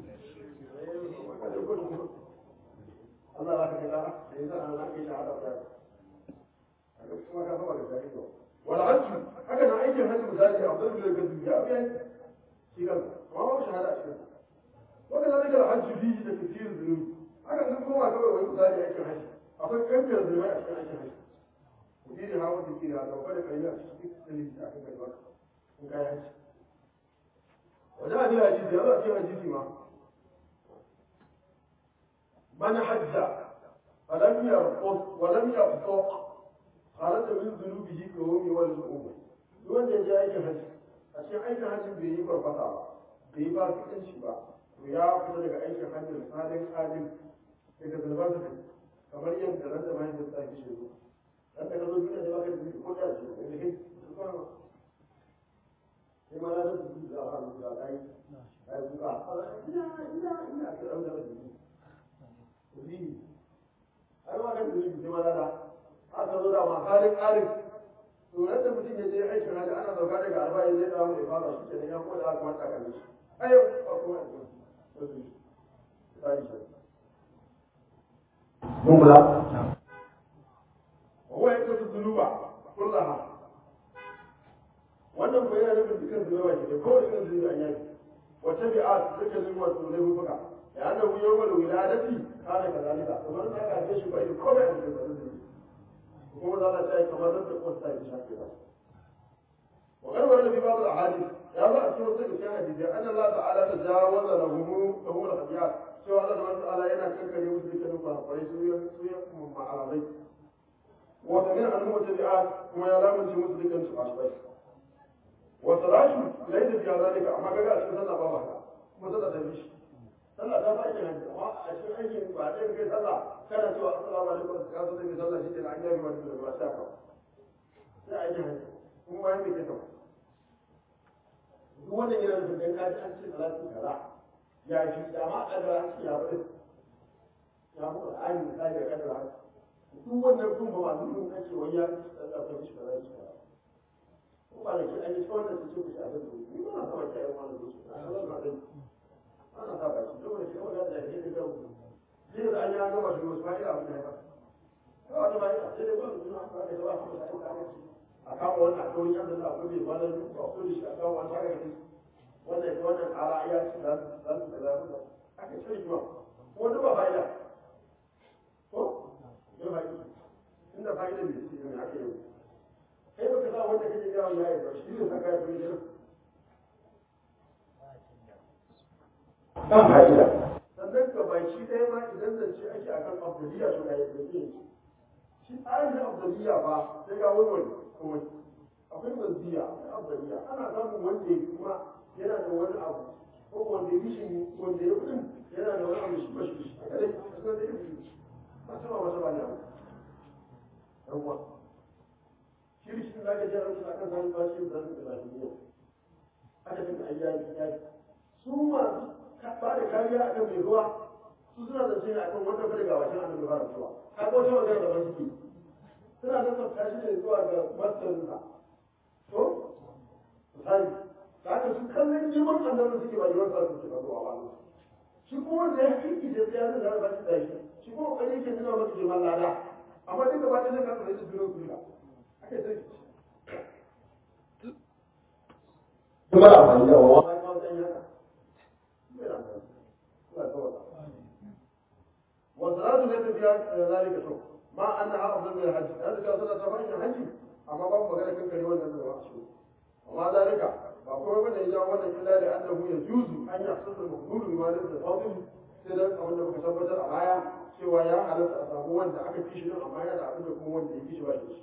Allah ya ka daga sai san Allah ya shahada kuma ka saba da zai to wala hajji haka na aikin hajji misali a zai da gazu ya biya shi kan amma ba shahada a cikin wanda na daga hajji bi da kafir zunubi haka nan kuma kawai wani misali aikin hajji akwai kankar zunubi a cikin aikin hajji kudi da hawa da kira da kwada kai a cikin dalili da aka kai maka in kai hajji wajen hadisi hadisi ya zo a cikin hadisi ma man hajja فلم يرقص ولم يفسق خرج من ذنوبه كيوم ولد أمه wanda ya je aikin hajji a cikin aikin hajji bai yi farfasa ba bai yi fasikanci ba to ya fita daga aikin hajji misalin adil daga zulman sa kamar yadda ran da mai da tsaki shi zo dan da ka zo duniya da baka da zuci ko da shi da kai sai ma na da su da ha da kai ai kuka ina ina ina ka ran da zuci ni ai ma kan zuci sai ma da aka zo da makalin alif to yadda mutum ya je aikin hajji ana sauka daga arba'in zai dawo mai fara shi kenan ya kuma da aka wata kan shi ayo ba kuma mun kula wa ya kasu zunuba kullaha wannan ko yana nufin dukkan zunuba ke da kowace irin zunuba an yaki wata bi'a dukkan zunuba su ne mutuka ya annabu yawmal wiladati kana kazalika kamar ta ga shi bai komai a cikin zunuba kuma za ta yi kamar da kwasta ya shafe ba وقال ورد في بعض الاحاديث يا الله اذكر ذلك في حديث ان الله تعالى تجاوز لهم لهم الخطيئات سوى الله سبحانه وتعالى ينا كان كان يوسف كان فرقوا سوى سوى مع عربي وسمع عنهم التبعات كما يلام في مسلم كان سبحانه والصلاة ليس في ذلك أما كذا أشهد أن بابا ما صلى تبيش صلى تبا إلى أما a cikin aikin ba ɗaya kai sallah kana cewa assalamu alaikum ka zo zai sallah shi ke an yafi wani da ba sa ka sai a yi hanyar kuma bayan bai kai ta duk wannan yana nufin dan kaji an ce salatu kaza ya fi da ma kadara an ce ya bari ya mu Qur'ani misali da kadara duk wannan kun ba ma nufin kace wai ya tsaka shi kaza shi kaza ko ba da ke an yi tsawon da su ce ku shi abin da ni ba na saba ki ayyukan wannan su a sallar ma dai ana saba shi saboda shi kawai da ke da gabu zai da an yi an gama shi wasu fa'ida abin da ya fara kawai wata fa'ida sai dai ba su suna fara da yawa kuma sai ka a kawo wannan a kawai yan da akwai bai wannan ba ko da shi a kawo an saka kai wannan ita wannan ƙara iya ci za su za su da za aka ce rigima ko duk ba fa'ida ko ya fa'ida inda fa'ida bai ci ne aka yi kai baka sa wanda kake gawa ya yi ba shi ne saka ya fi jira ba fa'ida sannan ga baki ɗaya ma idan zance ake akan abdulliya to ga yadda zai shi tsarin abdulliya ba sai ga wani wani kuma akwai manziya akwai abdaliya ana samun wanda ya kuma yana da wani abu ko wanda ya shi wanda ya kudin yana da wani abu shi ba shi a kadai a suna da yin ba ta ba wata ba ne abu yawwa shi rishin da aka jera musu akan samun bashi da zan da lafiya aka fi ayyaki yaki su masu ba da kariya akan mai ruwa su suna zance ne akan wanda fa daga wajen annabi fara zuwa kaga wata magana da ban suke suna nasabta shi ne zuwa ga masarinsa to misali da haka su kallon girman annabi suke ba girman sa suke ba zuwa ba shi kuma wanda ya kiki da ya zai zara bashi da shi shi kuma kai yake nuna masa girman lada amma duk gaba ɗaya zai kasa da shi duniya su riga aka sai kuma da amfani da wawa ba ma san haka bai da amfani Allah ta wata wasu rasu ne tafiya zalika to ما أنها أفضل من الحج هذا كان صلى الله عليه الحج أما باب مغانا كان كان يوانا من الرأسول وما ذلك فأقول من إذا وانا إلا لأنه يجوز أن يحصل المقبول بما ليس الفاضل سيدا أو أنه كسبت الأمايا سوى يا على أسابه وأن أكد في شيء الأمايا لأبن يكون وأن يكيش واجيش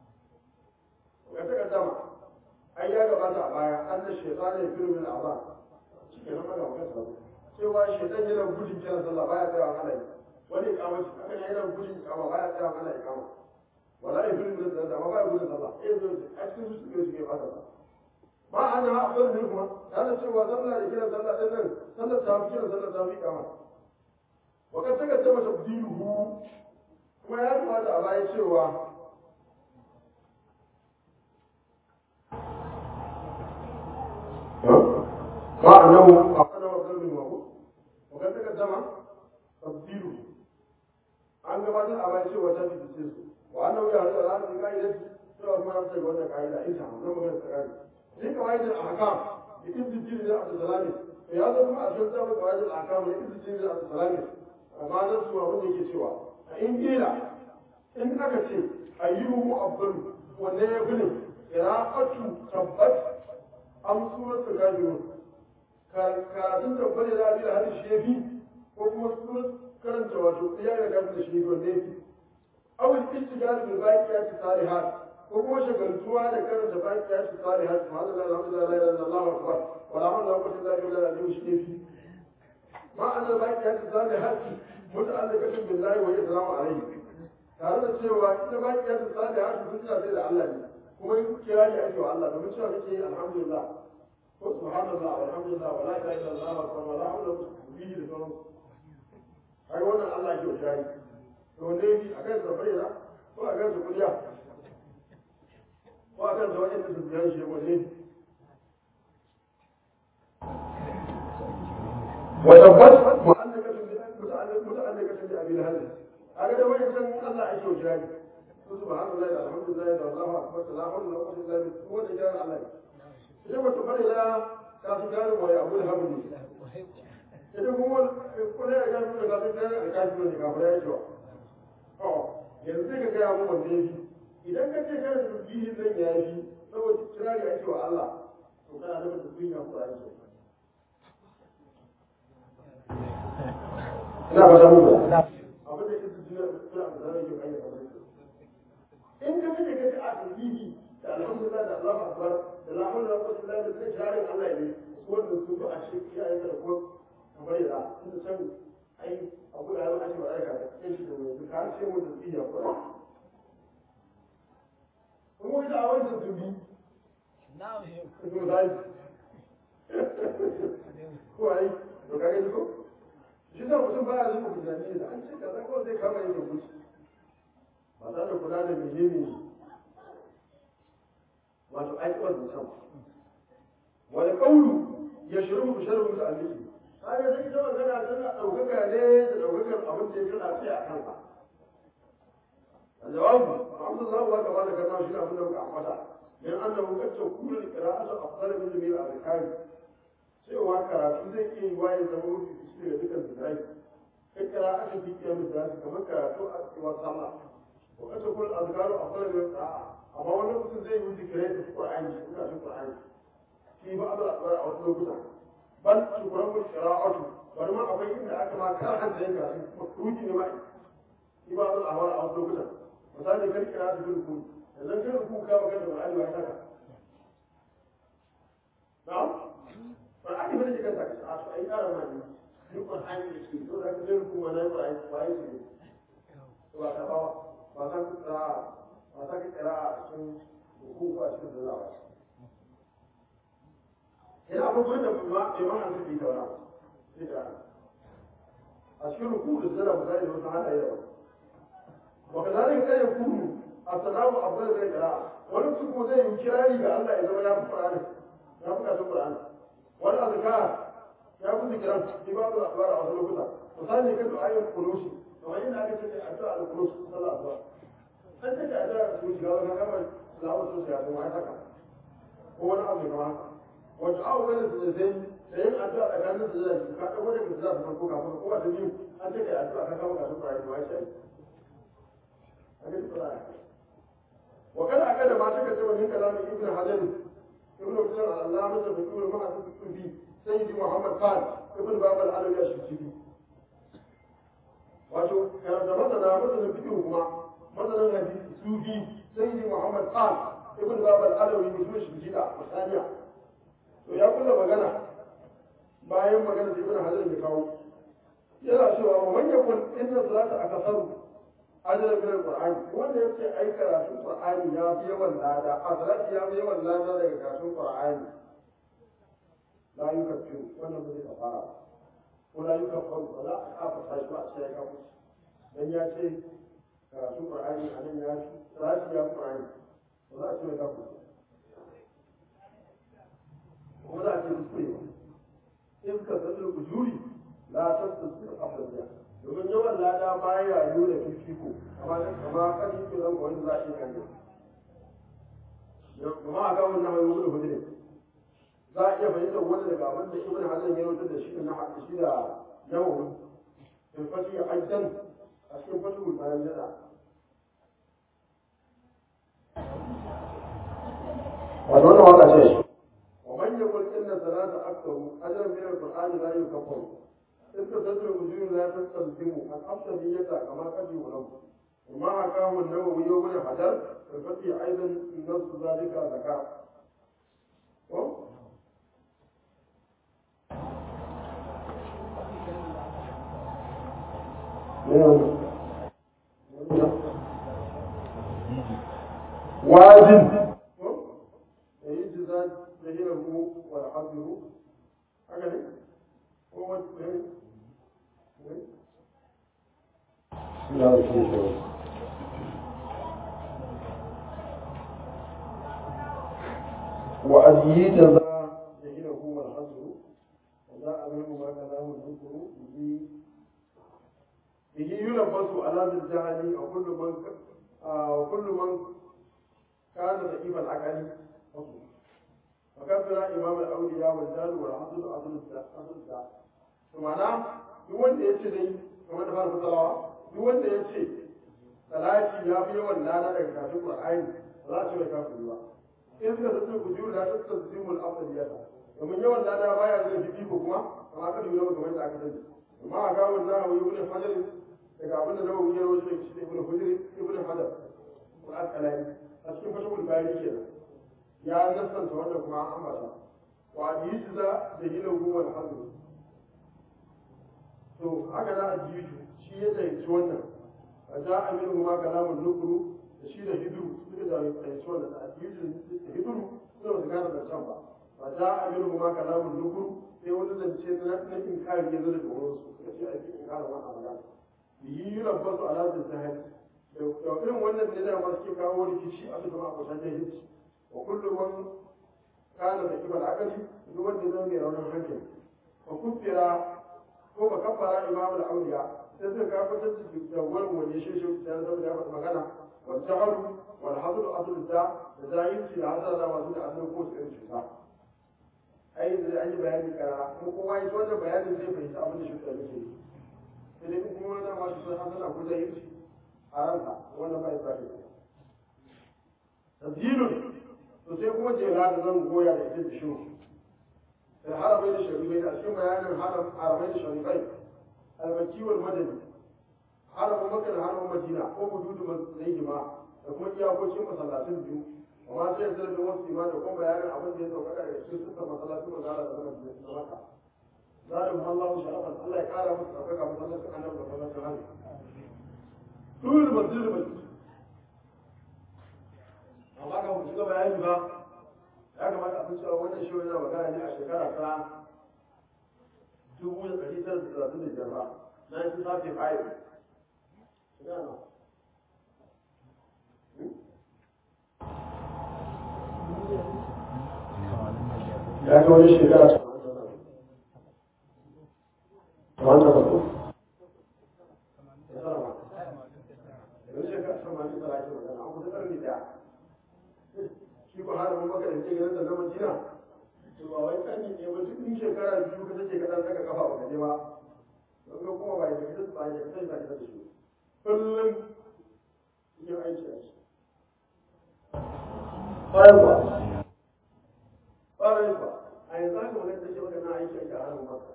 ويتقدم أي قبات أمايا أن الشيطان يفر من الأعضاء شكرا ما قام كسبه سوى الشيطان يلو بجي كلا صلى الله عليه وسلم wani ikamar shi haka ne yana gudun ikama baya tsaya ana ikama wala ya gudun da da baya gudun sallah eh zo a cikin su suke suke fata ba ana afdal min kuma yana cewa sallah da kiran sallah din nan sallar ta fi kiran sallar ta fi ikama wa kan saka ta masa dinuhu kuma ya kamata a baya cewa ba annahu afdal afdal min wa kan saka ta tabdilu an gabatar a bai cewa ta fice su wa annahu ya hada da ranar ka'ida cewa kuma ya tsaye wannan ka'ida ita nan magana ta ka'ida sai ka'ida al-ahkam da ibn jiri da abdul salami to ya zo kuma a cikin sabon ka'ida al-ahkam da ibn jiri da abdul salami amma nan su abin da yake cewa a in kila in aka ce ayyuhu afdalu wanne ya fi ne qira'atu tabbat am suratul kafirun karatun tabbat da abi da hadisi shi yafi ko kuma suratul karanta wato ya ga gafi da shi wanda yake awul istigal bil baqiyat salihat ko kuma shagaltuwa da karanta baqiyat salihat subhanallahi alhamdulillah la ilaha illallah wa akbar wa la hawla wala quwwata illa billah al shi ne ma anna baqiyat salihat muta'alliqatun billahi wa islamu alayhi tare da cewa ita baqiyat salihat hujja sai da Allah ne kuma in kira ne ake wa Allah domin cewa kake alhamdulillah ko subhanallah walhamdulillah wa la ilaha illallah wa la hawla wala quwwata illa billah ai wannan Allah ke shari to ne bi a kan safari na ko a kan su kuliya ko a kan su wajen su biyan shi wanne wa tabbas mu'allaqatun bi muta'alliqatun bi abil hadith aga da wani san Allah ake shari to subhanallahi alhamdulillah da Allahu akbar la hawla wala quwwata illa billah ko da jaran Allah sai wata fara da ta su jarin wa abu hamdi idan kuma kuna ya gano da kafin kayan alkafi ne kafin ya cewa to yanzu sai ka gaya mu wanda ya fi idan ka ce kana da tasbihin nan ya fi saboda kirari ake wa Allah to kana da tasbihin ya kura yake ina ba samu ba abin da yake jira suna da zai yi kai kamar in ka ce ka ce a tasbihi da alhamdulillah da Allahu akbar da la hawla wala quwwata illa billah da kirarin Allah ne wannan su ba a shi kiyaye da ko kamar yadda inda can ai ce mu tasbihi ya fara kuma wani a wani tasbihi Na'am shehu. ko dai ko ai to kage ko shi da mutum baya zuwa kujani da an ce kaza ko zai kama yin rubuci ba tare da kula da menene wato aikiwar mutum wani kaulu ya shiru ku shiru mutu aliki kaga sai ita magana tana ɗaukaka ne da ɗaukakar abin da ya kana tsaye a kansa الجواب عبد الله وكما ذكرنا في أبو بكر أحمد من أنه قد تكون القراءة أفضل من جميع الأركان cewa karatu zai iya yi waye zama mafi fice daga dukkan zikirai kai kira'atin fi kiyar misali kamar karatu a cewa sallah ko kace kul azkaru afdal min qira'a amma wani mutum zai yi zikirai da Qur'ani ko karatun Qur'ani shi ba abul asbar a wasu lokuta bal shukran bil qira'atu bari ma akwai inda aka ma karanta yin karatu makruhi ne ma shi ba abul ahwal a wasu lokuta misali kan kira su bin ku yanzu kan ku ka magana da Qur'ani ba haka na'am Qur'ani ba ne kan saka a to ai ƙara ma ne duk Qur'ani ne ke to da ka jin ku wannan Qur'ani ba ai shi to ba ta ba ba ta ku tsara ba ta ka kira a cikin ku ko a cikin zuwa ina abin gurin da ma bai ma hanzu bi ta wani sai da a cikin ruku da zara misali da wasu halaye da wani وكذلك لا يكون السلام أفضل من القراءة ونفسه كما زي يكراري بأن لا يزوى يا القرآن يا بكاة القرآن والأذكار يا كنت كلام في بعض الأخبار أو سلوكتا وثاني كنت آية القنوش وإن أكد أدعى القنوش صلى الله عليه وسلم أنت كأدعى القنوش قال كما سلاوة سوسيا وما يتكى هو أنا أبني كمان وجعوا بين السلسين سيئن أدعى أكاد السلسين كأدعى وجه السلسين فرقوا كافر قوة تنيو أنت كأدعى أكاد كما كافر قرآن ما يشأي وكان أكد ما تكتب من كلام ابن حجر ابن حجر العلامة بيقول ما أتكتب فيه سيدي محمد خان ابن باب العلوي الشمسي wato karanta masana masanin fikihu kuma masanin hadisi sufi sayyidi muhammad khan ibn bab al-alawi mutum shimjida misaliya to ya kula magana bayan magana da ibn hajar ya kawo yana cewa wa man yakun inna salata akasaru ajiyar bin Qur'ani wanda ya ce ai karatun Qur'ani ya fi yawan lada a salati ya fi yawan lada daga karatun Qur'ani la yukaffiru wannan bai kafara ko la yukaffaru ba za a kafa tashi ba a ce ya kafu dan ya ce karatun Qur'ani a nan ya fi salati ya fi Qur'ani ba za a ce ya kafu kuma za a ce kuskure ba in ka sadar ujuri la tastasir afdaliya domin yawan lada baya nuna fifiko amma kama kan yi zan wani za a iya kan kuma a ga wannan hayo gudu hudu za a iya fahimtar wani daga abin da ibn hazan ya rubuta da shi na shi da nawawi in fasi aidan a cikin fasu bayan jada wato wannan waka ce wa man yaqul inna salata aktharu ajran min al-qur'ani la yukaffaru إذ تدر وجوه لا تستلزم الأفضلية كما قد يولد وما حكاه النووي يوم الحجر في الفتح أيضا نص ذلك ذكر واجب يجزى جهله والحظه هكذا هو لا يشوف وأدي جزاء جهله والحظر وجاء منه ما كلام الذكر به به يلبس على الجهل وكل من وكل من كان ضعيف العقل وكفر إمام الأولياء والجهل والحظر أصل الداء معناه duk wanda ya ce dai kamar da farko salawa duk wanda ya ce salati ya fi yawan lana daga kafin qur'ani ba za a ce mai kafin ba in suka tafi ku juru da ta tazimul afdaliyata domin yawan lana baya zai fi ko kuma amma ka dole kamar da aka sani amma a ga wannan hawa ibn hajar daga abin da nawawi ya rawaito daga cikin ibn hajar ibn hajar ko al-qalani a cikin fashul bayani kenan ya nasanta wannan kuma an ambata wa yujza jahilahu wal hadr to haka za a ji shi shi ya zaici wannan a ja aminu ma kalamun nukuru da shi da hidu suka da fahimci wanda da hidu da hidu suna wasu gane zancen ba a ja aminu ma kalamun nukuru sai wani zance na na inkari ya zo daga wurin su suka ce aiki inkarin wannan magana yi yi rabbasu ala da zahari da irin wannan ne da masu ke kawo rikici a bisa ma'aikatan jahilci wa kullum wani kana da kibar akali duk wanda zai mai raunin hankali wa kuffira ko ba kafara imamul auliya sai suka gabatar da jagoran wani shi shi da saboda ya faɗi magana wal jahalu wal hadru aslu da da zahirci da hasara da wasu da asali ko su irin cuta ai da an yi bayani karara kuma kowa ya wannan bayanin zai fahimci abin da shi da yake yi sai dai kuma wani dama su san hasara ko zahirci a ranka wannan ba ya sa ka tabdilun to sai kuma jela da zan goya da ita da shi da haramai da sharifai a cikin bayanin haramai da sharifai almaki wal madani haramun maka da haramun madina ko wujudu masjidihima da kuma iyakokin masallatin biyu amma sai yanzu da wasu ima da kuma bayanin abin da ya sauka daga cikin suka masallatin mazala da madina da maka zalim Allahu sharafan Allah ya kara musu ɗaukaka masallacin annabi da masallacin hannu Dole masjidil masjid amma ga mu shiga bayani ba ya kamata a san cewa wannan shi yana magana ne a shekara ta dubu da ɗari tara da talatin da biyar ba na yi safi fayi ya ga wani shekara ta wanda ba ko yanzu shekara tamanin da ake magana an kusa ƙarni ɗaya shi ko har mun maka da ke ganin da na Madina to ba wai kan ne ba duk in shekara biyu ka take kadan saka kafa ba kaje ba don ga kuma ba da kace ba da kace ba da shi kullum yin aiki a shi bayan ba bayan ba a yanzu haka magana take maka na aiki a harin maka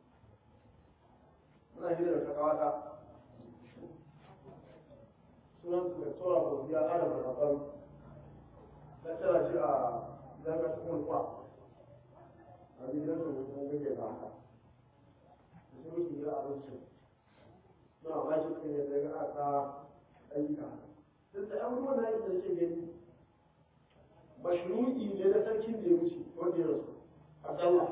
muna hira da kakawata sunan su da tsora ko biya adam da kafan na tara shi a zaga ta kuma kwa a gidan su mun gage ba haka da su muke gida abinci na ba shi cikin yadda ga aka ayyuka duk da abubuwan na yadda yake gani mashru'i ne na sarkin da ya wuce wanda ya rasu Abdallah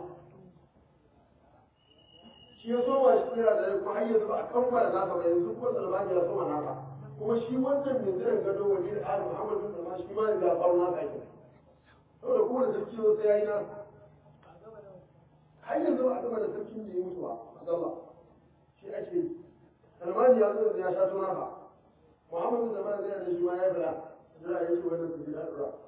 shi ya soma shi kira da kuma har yanzu ba a kammala nasa ba yanzu kuma Salmani ya soma nasa kuma shi wannan mai jiran gado wani da Ali Muhammad bin Salman shi ma ya faru nasa ake saboda kowane sarki zo sai ya yi nasa har yanzu ba a gama da sarkin da ya mutu ba Abdallah shi ake yi Salmani ya zo da ya sha tona ba Muhammad bin Salman zai da shi ma ya bila jira ya ce wannan su ji da dura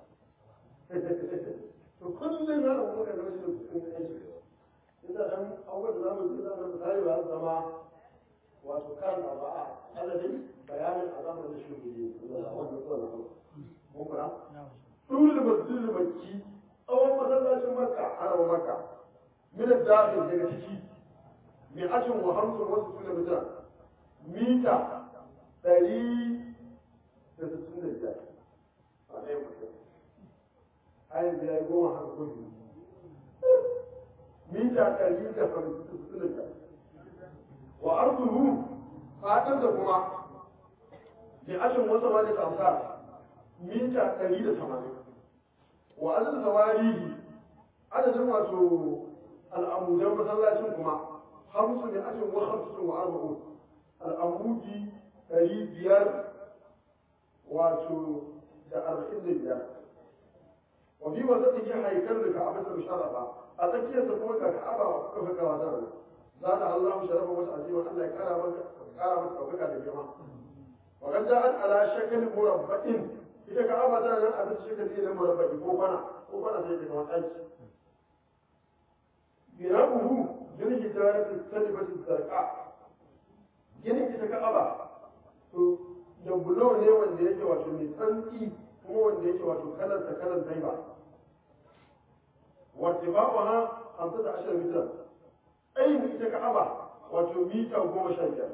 to kullum na abu da zama shi da kusurin aiki ina dan abubuwan da zamu ji zamu misali ba su zama wato kan ba a adadin bayanin a zamanin da shuguri wannan tsohon na mun fara dole masjid makki tsawon masallacin makka harawa makka min dakhil daga ciki mai ajin wa hamsin wasu tuna mita mita ɗari da sittin da biyar a ɗaya mutum ayin da ya yi goma haka ko biyu mita ɗari da hamsin da biyar wa arzuhu fatan da kuma da ashin wasa wani tamsa mita ɗari da tamanin wa azal sawarihi adadin wato al'amudan masallacin kuma hamsu ne ashin wa hamsin wa arba'un al'amudi ɗari biyar wato da arba'in da biyar wa fi wasa take haikar da ka'aba ta musharrafa a tsakiyarsa kuma ga ka'aba wa kuka fi kawa zara za da Allah sharafa wata azima Allah ya kara maka kara maka ɗaukaka da girma wa kan ja'at ala shakal murabba'in ita ka'aba tana nan a bisa shakali na murabba'i ko kwana ko kwana sai ta kamar ɗaki bina'uhu bil hijarati salibati zarqa ginin ita ka'aba to da bulo ne wanda yake wato mai tsantsi kuma wanda yake wato kalar ta kalar zaiba wartifa'uha hamsata ashar mitar ainihin ita ka'aba wato mita goma sha biyar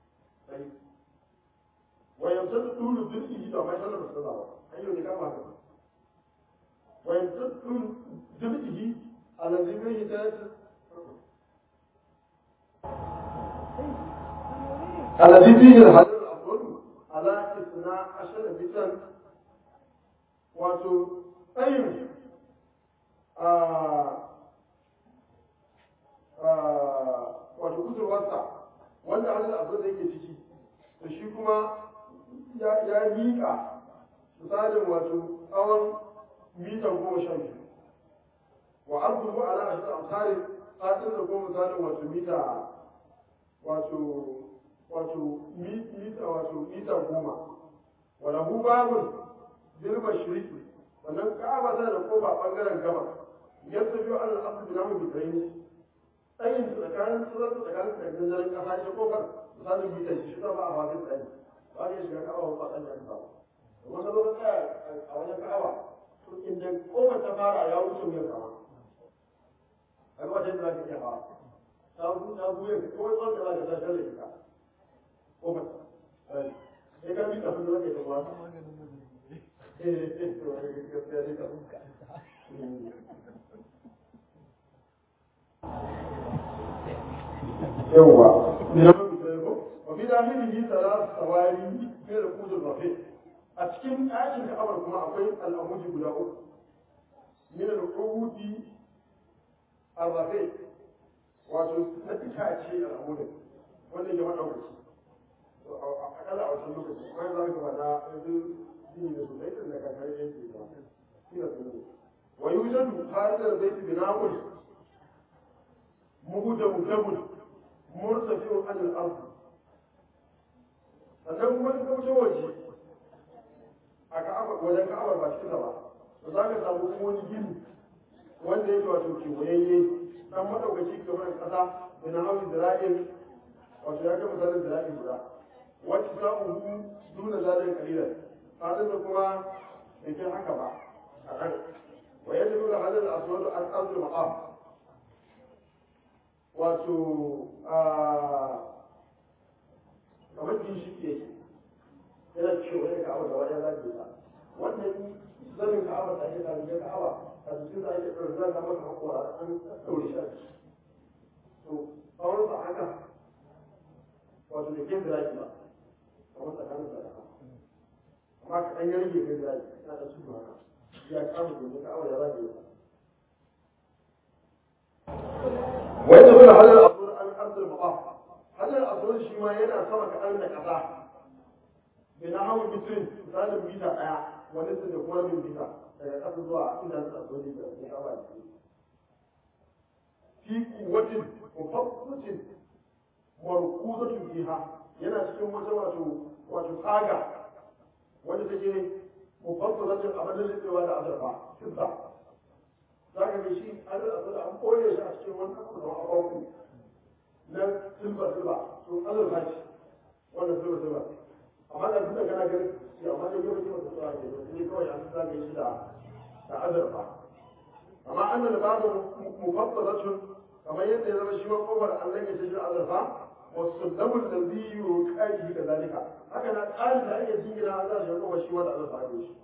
wa yanzu da tulu dirki da mai sallar da sallah ayyo ne kama haka wa yanzu da tulu dirki alazi bai hidayat alazi fihi al-hajar al-aswad ashirin bitan wato tsayin wato kusurwarsa wanda hannun abin da yake ciki da shi kuma ya miƙa misalin wato tsawon mita goma sha biyu wa arzuhu ala ashir amsari fatin da goma misalin wato mita wato wato mita wato mita goma wa lahu babun bil mashriqi wannan ka'aba tana da kofa bangaren gaba yadda biyu an al'abdu bi namu bitraini tsayin su tsakanin surar su tsakanin su da ganzarin kasa ita kofar misalin mita shi ba a fatin tsayi ba ne shiga ka'aba ba tsayin yanzu ba kuma ka zo ka tsaya a wajen ka'aba to inda kofar ta fara ya wuce wuyan kama a ga wajen da za ka iya hawa ta ta buye ko wani wanda za ka ta shalle ka kofar sai ka bi kafin da za ka yi ta kuwa yawwa وفي داخله ثلاث سواري من القود الرفيع أتكلم آية كأمر كما أقول الأموج بلا من القود الرفيع wato na itace al'amuran wanda ya maɗaukaci akalla a wancan lokaci bayan za ka faɗa yanzu gini da sosai da daga kare yanki ba shi da sun wa yujadu haridar baiti bina'un muhudamu dabun murtafi'un an al-ard sannan kuma in ka wuce waje a ka'aba wajen ka'abar ba cikin ba to za ka samu kuma wani gini wanda yake wato kewayayye dan madaukaci kamar kasa da na hawi zira'in wato ya kai misalin zira'in guda wacce sa'uhu duna zalin kalilan fadin da kuma bai kai haka ba a kan wa yadda nuna halin aswadu an arzu maqam wato kamar ginshiki yake yana kewaye ka abu da wajen zafi ba wannan zanin ka abu da ake tare ka abu a jikin da ake ɗaure zaka maka hakora an ɗaure shi a ciki to tsawon sa haka wato da ke ziraki ba kamar tsakanin da amma ka ɗan yarge kai ziraki yana da su haka ya kama domin ka abu da zafi ba ويدخل هذا الأصول عن أرض المطاف هذا الأصول شيء ما ينا سمك أن كذا بنحو متر مثال ميتا ɗaya wani su da kuma min bisa daga ƙasa zuwa inda su asoli da ya kama da fi kuwatin mufaffutin markuzatun fiha yana cikin wata wato wato tsaga wanda take mufaffutin abin da zai da azurfa fitza za ka ga shi an da an koye shi a cikin wani abu da abubuwa na silba silba to azurfa ce wannan silba silba amma da duka kana ganin shi amma da yau ce masa tsara ke ne kawai an sa shi da da azurfa amma an da babu mufaffalatun kamar yadda ya zama shi ma kofar an rage shi da azurfa wasu dabul da biyu kaji da zalika haka na tsarin da ake jingina an za shi kofar shi wanda azurfa ne shi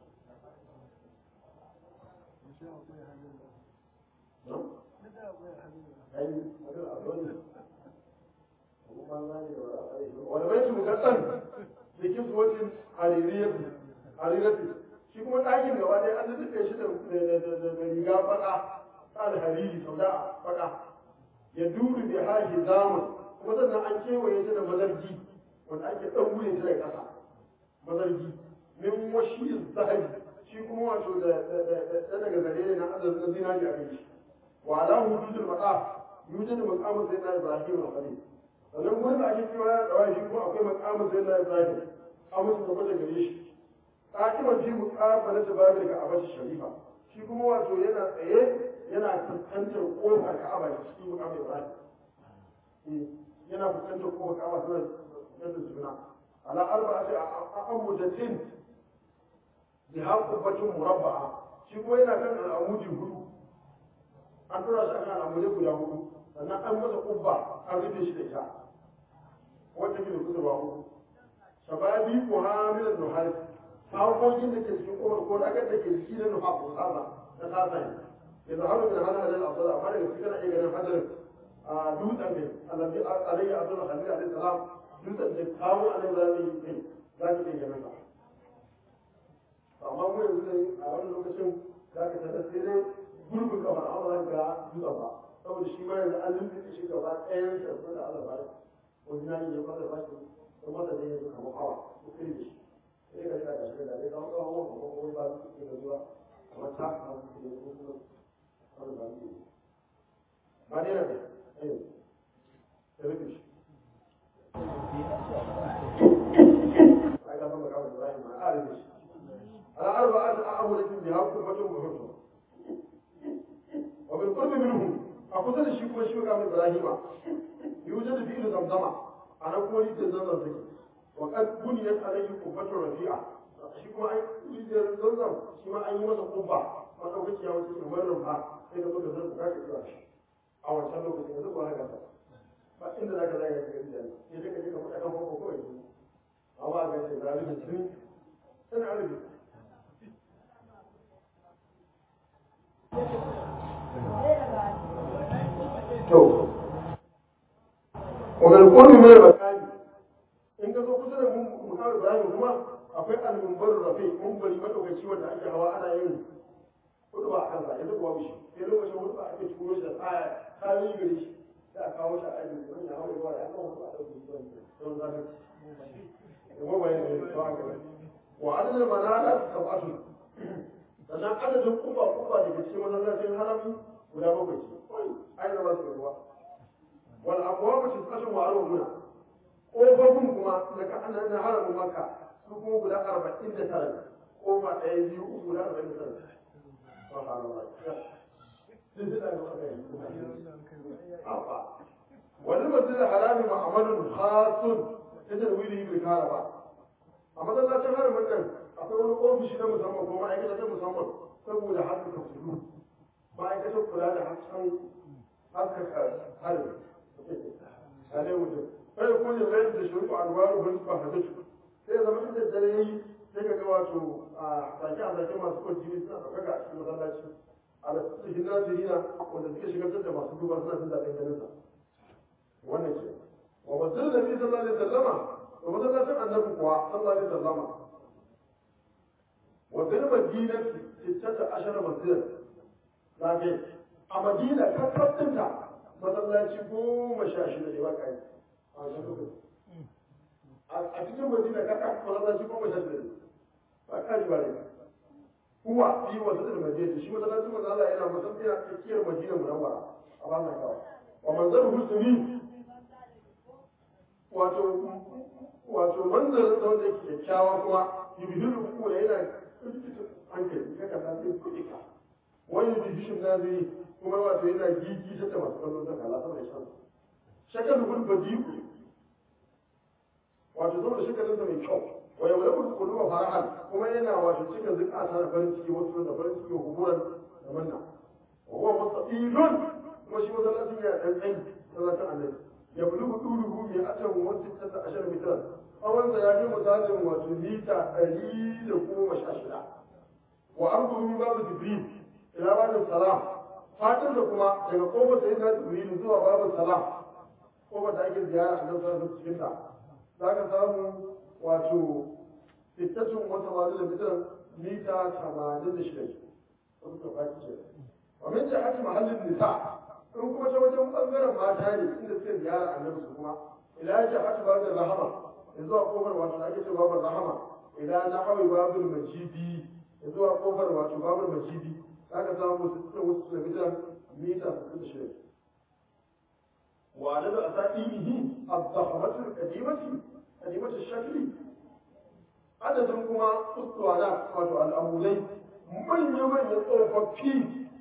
والبيت مكتن بكسوة حريرية حريرة shi kuma ɗakin gaba ɗaya an rufe shi da riga baka ta alhariri sau da baka ya duru bi haji zamun kuma sannan an kewaye ta da mazargi wanda ake ɗaure ta da ƙasa mazargi min washi zahabi shi kuma wato da daga zare ne na azazin zinari a kai shi وعلى وجود المقام يوجد مقام سيدنا ابراهيم الخليل sannan gurin da ake cewa ya tsawai shi kuma akwai makamin sai na ibrahim an musu gaba da gare shi ƙaƙibar fi muƙafa na tababir ka abashi sharifa shi kuma wato yana tsaye yana fuskantar ƙofar ka'aba da cikin muƙamin ibrahim yana fuskantar ƙofar ka'aba suna fuskantar juna ala arba ce a an mujatin bi haƙubatin murabba'a shi kuma yana kan al'amudi hudu an tura shi akan al'amudai guda hudu sannan an masa kubba an rufe shi da ita wanda ke da kusurwa hudu shababi ko hamilan nuhari hakokin da ke cikin kowar ko dagar da ke ciki na nuha ko saba na sasa ne ya zaharu min hana hadal asala amma daga cikin ana iya ganin hadarin a dutsen ne alabi alayhi abdul khalil alayhi salam dutsen da kawo alayhi zami ne za ki iya ganin sa amma mu yanzu ne a wani lokacin za ka tada sai dai gurbin kamar amma za ka dutsen ba saboda shi ma yanzu an lullube shi gaba ɗayan sa sun da Allah ba wani na yi ya fara ba shi ko masa ne yanzu kamar hawa ko kai da shi sai ka rika da shi da dai kawo kawo ko ko wani ba su ke da zuwa kamar ta kamar su ke da kuma wani ba su ba ne na ne eh da rufe shi ai ka san magana Ibrahim ma a rufe shi على أربعة أعمدة بها قربة وحرمة وبالقرب منهم أقصد الشيخ مشيخ عن إبراهيم يوجد فيه زمزمة أنا قولي تزمزم ذكي وقد بنيت عليه قبة رفيعة shi kuma an yi da zanzan shi ma an yi masa kubba ma ɗaukaci ya wuce kamar rumfa sai ka zo da zan ka kira shi a wancan lokacin yanzu ba haka ba inda za ka zaya ka gari da ni sai ka je ka faɗa kan farko kawai amma ga ce zalimin sun sun arabi to ومن القرب من المكان in ka zo kusa da mukawar ibrahim kuma akwai al-mumbar rafi mumbari madaukaci wanda ake hawa ana yin hudu ba a kansa yanzu kuwa bishi sai lokacin hudu ba ake turo shi da tsaya kayan gari shi da a kawo shi a ajin wani ya hawa zuwa ya kawo hudu a ɗauki zuwa don zafi da mabayin da ya kawo haka wa adadin manala sab'atu sannan adadin kufa kufa da ke cikin masallacin harami guda bakwai ce ai zama su ruwa wal abwabu tis'atun wa arba'una kofofin kuma daga ana na haramin maka su kuma guda arba'in da tara ne kofa ɗaya biyu uku guda arba'in da tara wani masjid harami ma'amalun khasun ta tarwili bil karaba a masallacin haramin nan akwai wani ofishi na musamman ko ma'aikata ta musamman saboda haskaka kudu ma'aikatar kula da hasken haskaka harin a ne mutum kai kuma ya zai da shirku alwaru wani ba hadatu sai zama inda dare yayi sai ka ga wato a sake a sake masu kwanci suna ɗaukaka a cikin masallaci a da cikin nazirina wanda suke shigar da masu duba suna jin daɗin ganin sa wannan ke wa masjid da bi sallallahu alaihi wasallama da masallacin annabi kuwa sallallahu alaihi wasallama wa bil madinati sittata ashara masjid zage a madina kakkafinta masallaci goma sha shida ne ba kai a cikin madina kakka masallaci goma sha shida ne ba kai ba ne kuwa fi wasu da madina shi masallaci manzo Allah yana masallaci a tsakiyar madina munawwara a ba mai kawai wa manzar husni wato wato manzar da wanda yake kyakkyawa kuma yubhiru ku yana hankali kaka ta sai kuɗi ka wani division na zai kuma wato yana gigi ta da masu kallon ta kala sama da shan shakar gul badiku wato saboda shakalin sa mai kyau wa yau lakum quluba farahan kuma yana wato cika zukata da farin ciki wasu da farin ciki huburan da manna wa huwa mustaqilun kuma shi masallacin ya dan tsayi sallatan annabi ya bulugu duluhu bi atan wa sittata ashar mitran tsawon sa ya kai misalin wato mita ɗari da goma sha shida wa arduhu babu jibril ila babin salam fatan da kuma daga kofar sai na jibril zuwa babin salam kofar da ake ziyara a nan sallallahu cikin ta za ka samu wato fittatun wata wani da mitan mita tamanin da shida wasu ka faki ce wa min jihati mahallin nisa in kuma ta wajen bangaren mata ne inda suke ziyara a nan su kuma ila jihati babin rahama zuwa kofar wato da ake ce babin rahama ila na hawi babin majidi zuwa kofar wato babin majidi aka samu sittin wasu kilomita mita sittin da shida وعدد أسائله الضخمة القديمة قديمة الشكل عدد كما أسطوانات wato al'amulai manya-manya tsofaffi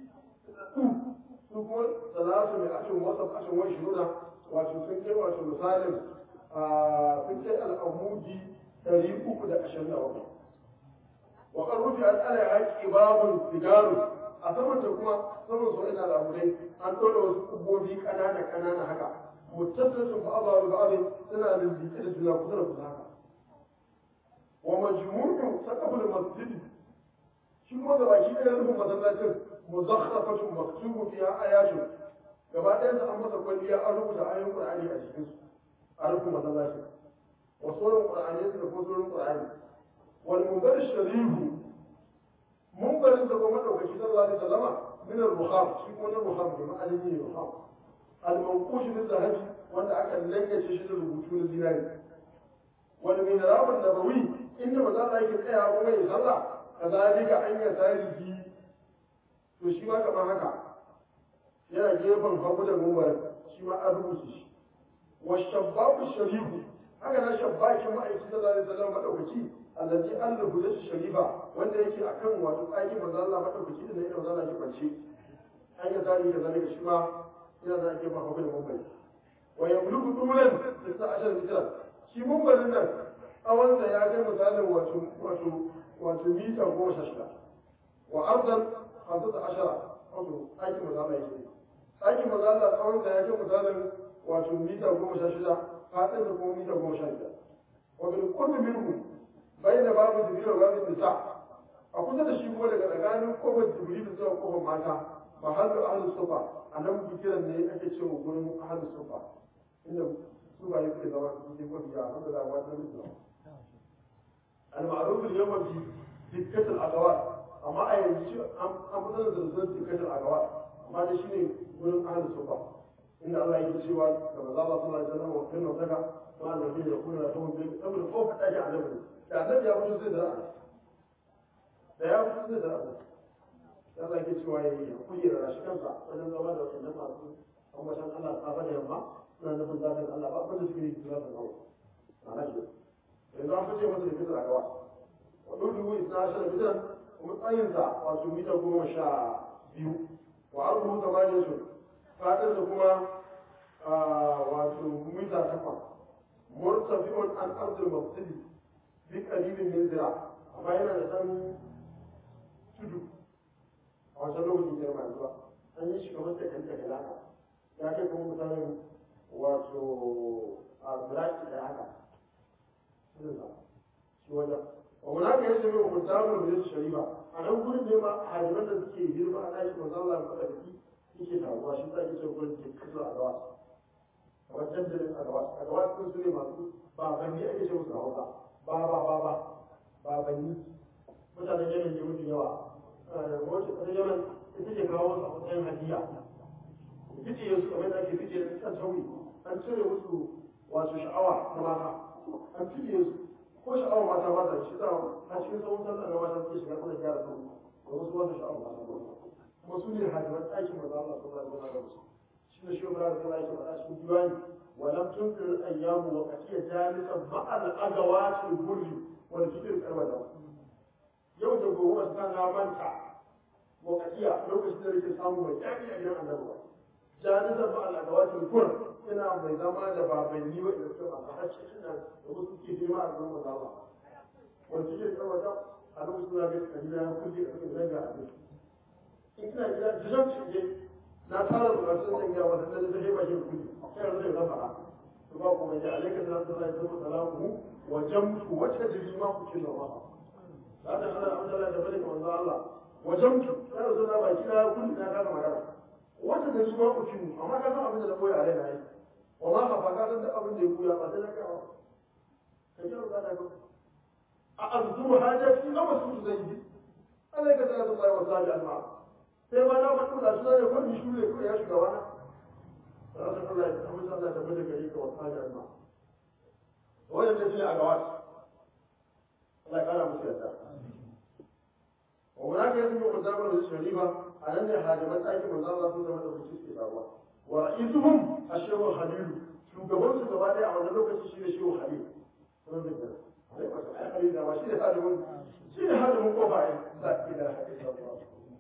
su kuma salatu mai ashin wasa ashin wani shiruna wato sun kai wato misalin sun kai al'amudi ɗari uku da ashirin da bakwai wa ƙarrufi an ala haƙi babun sigaru a saman da kuma saman su ina al'amurai an ɗora wasu kubobi ƙanana ƙanana haka muttasilatu ba'dha bi ba'd suna lillike da juna kusa da kusa haka wa majmu'u saqaful masjid shi kuma da baki ɗaya rufin masallacin muzakhafatun maktubu fiha ayatun gaba ɗayan sa an masa kwalliya an rubuta ayoyin qur'ani a cikin su a rufin masallacin wa sauran qur'ani da kuma sauran qur'ani wal munzar sharifu munbarin sa kuma daukaci sallallahu alaihi wasallama min al-ruham shi kuma na ruham ne ma'alimi ne ruham al-manqush bil zahabi wanda aka langace shi da rubutu na zinari wal mihrab an-nabawi inda maza Allah yake tsaya kuma ya sallah kazalika an ya tarihi to shi ma kamar haka yana gefen hagu da munbarin shi ma an rubuce shi wa shabbabu sharifu haka na shabbakin ma'aiki sallallahu alaihi wasallam madaukaki allazi an rubuta shi sharifa wanda yake akan wato tsakin manzo Allah madaukaki da irin manzo Allah ke kwance an ya tarihi da zalika shi ma yana da ake ba hagu da munbari wa yamluku tulan da ashar mitra shi munbarin nan tsawonsa ya kai misalin wato wato wato mita goma sha shida wa ardan hamsata ashara wato aikin manzo Allah yake aikin manzo Allah tsawonsa ya kai misalin wato mita goma sha shida faɗin da kuma mita goma sha biyar wa bil qurbi minhu bayna babu jibril wa babu nisa a kusa da shi kuma daga tsakanin kofar jibril zuwa kofar mata mahallu ahlus sufa a nan bikiran ne ake cewa gurin ahlus sufa inda su ba yake zama cikin mafiya wanda za a wata mutu al-ma'ruf al-yawma fi dikkatul agawat amma a yanzu an fitar da zazzan dikkatul agawat amma da shine gurin ahlus sufa inda Allah yake cewa da manzo Allah sallallahu alaihi wasallam wa kullu saka ma da yake da kullu rahum bil amr ko fada ji annabi da annabi ya fito sai da da ya fito sai da Allah yake cewa yayi kuyi da shi kansa wajen zama da wannan masu ambatan Allah safa da yamma suna nufin zafin Allah ba abin da suke yi zafin Allah ana ji yanzu an fice masa da fitar a gawa wa dudu isna ashara bitan kuma tsayinsa wato mita goma sha biyu wa arhu tamaniyatu fadin da kuma wato mita takwas murtafi'un an ardul mabtadi bi qalilin min zira amma yana da dan tudu a wancan lokacin da mai zuwa an yi shi kamar da kan daga laka ya kai kuma misalin wato a ziraki da haka shi wajen wa munaka ya shirya hukuntamun da shari'a a nan gurin ne ma hajjiman da suke girma a ɗakin manzo Allah ya faɗa biki yake taruwa shi sa yake gurin ke kasu a gawa kamar dandalin a gawa a gawa sun su ne masu babanni ake ce musu hausa ba ba ba ba babanni mutanen yamen ne mafi yawa wacce ƙasar yamen ita ke kawo su a matsayin hadiya fice su kamar da ake fice kan tauri an cire musu wato sha'awa na mata an fice su ko sha'awa mata ba ta shi za a cikin tsawon sallah na mata suke shiga suna gyara su da wasu wasu sha'awa mata ba kuma su ne hajjiman ɗakin maza Allah su zai zama da musu shi ne shi ba da zama yake faɗa cikin diwani ولم تنكر الأيام وقتية جالسا مع الأدوات البر والفكر الأبدا يوم تقول أسنا منتا وقتية لو كنت لك سامو وجامي أيام النبوة جالسا مع الأدوات البر ina mai zama da babanni waɗanda suka masu hacci ina da wasu ke girma a gurin maza ba wanda suke kawata a lokacin suna bai kalila ya kulle a cikin zanga a in kina gida jiran ce na tara bukatun zan gaya wata da zai ba shi kudi sai yanzu zai zama to ba ku mai alaika da zai zai zama salamu wa jamtu wacce jiri ma ku kin zama ba da Allah Abdullah da bane manzo Allah wa jamtu sai yanzu na baki na kudi na kaga magana wacce da shi ma ku kin amma ka san abin da na koyi a raina yi wa ma ka faka san da abin da ya koya ba sai na ga ka ji ba da a azuru hajati amma su zai yi alaika da zai zama wa sallallahu sai ma na faɗi da su ne wani shi ne kuma ya shiga wani rasul Allah ya amma Allah ya tabbata gare ka wa hajjar ma wannan da shine a gawa Allah ya kara musu yadda wa munaka yanzu mu kuzabar da sharifa a nan ne hajjaman ɗakin manzo Allah sun zama da kuci suke samuwa wa ra'isuhum ashehu halilu shugaban su gaba ɗaya a wannan lokaci shi ne shehu halilu sun zai gana ai ba ai halilu da ba shi ne hadimin shi ne hadimin kofa ai la ilaha illallah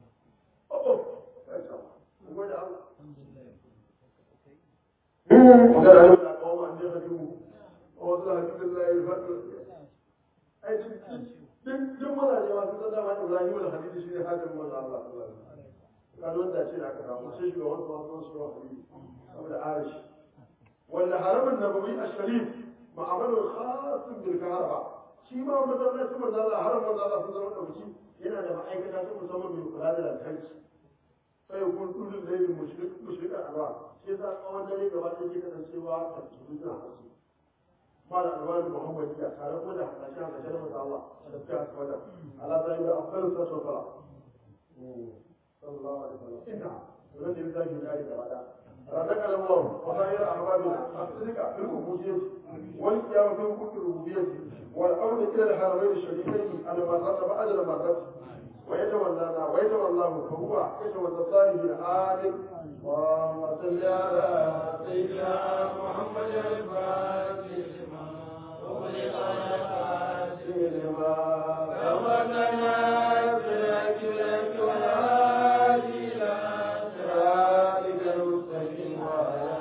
وقال أهل قوم أن يخدموا ووصل حبيب الله الفضل أي duk mazaje masu tsada ma Ibrahim da Hadidu shi ne hajjar manzo Allah sallallahu alaihi wasallam kan wanda ce da aka samu sai shiga wasu wasu shi wa Hadidu saboda arish wanda haramin nabawi a-sharif ma'amalu khasun bil kaharba shi ma masallacin manzo Allah haram manzo Allah sun zama dauki yana da ma'aikata ta musamman mai kula da lantarki sai kun kullum da yin mushrika alwa shi yasa tsawon dare gaba ɗaya ke kasancewa a cikin suna hasu ما الألوان محمدية على كل عشان عشان الله تذكرت ولا على ذلك أفضل الصلاة والسلام صلى الله عليه وسلم نعم ونجد ذلك ذلك بعد رزق الله وخير أحبابنا أصدق في الربوبية والقيام في حقوق الربوبية والأمر إلى الحرمين الشريفين على ما رتب أجل ما رتب ويتولانا ويتولاه فهو يتولى الصالحين آمين اللهم صل على سيدنا محمد الفاتح لما أغلق الخاتم لما سبقنا بالحق بالحق والهادي إلى صراطك المستقيم وعلى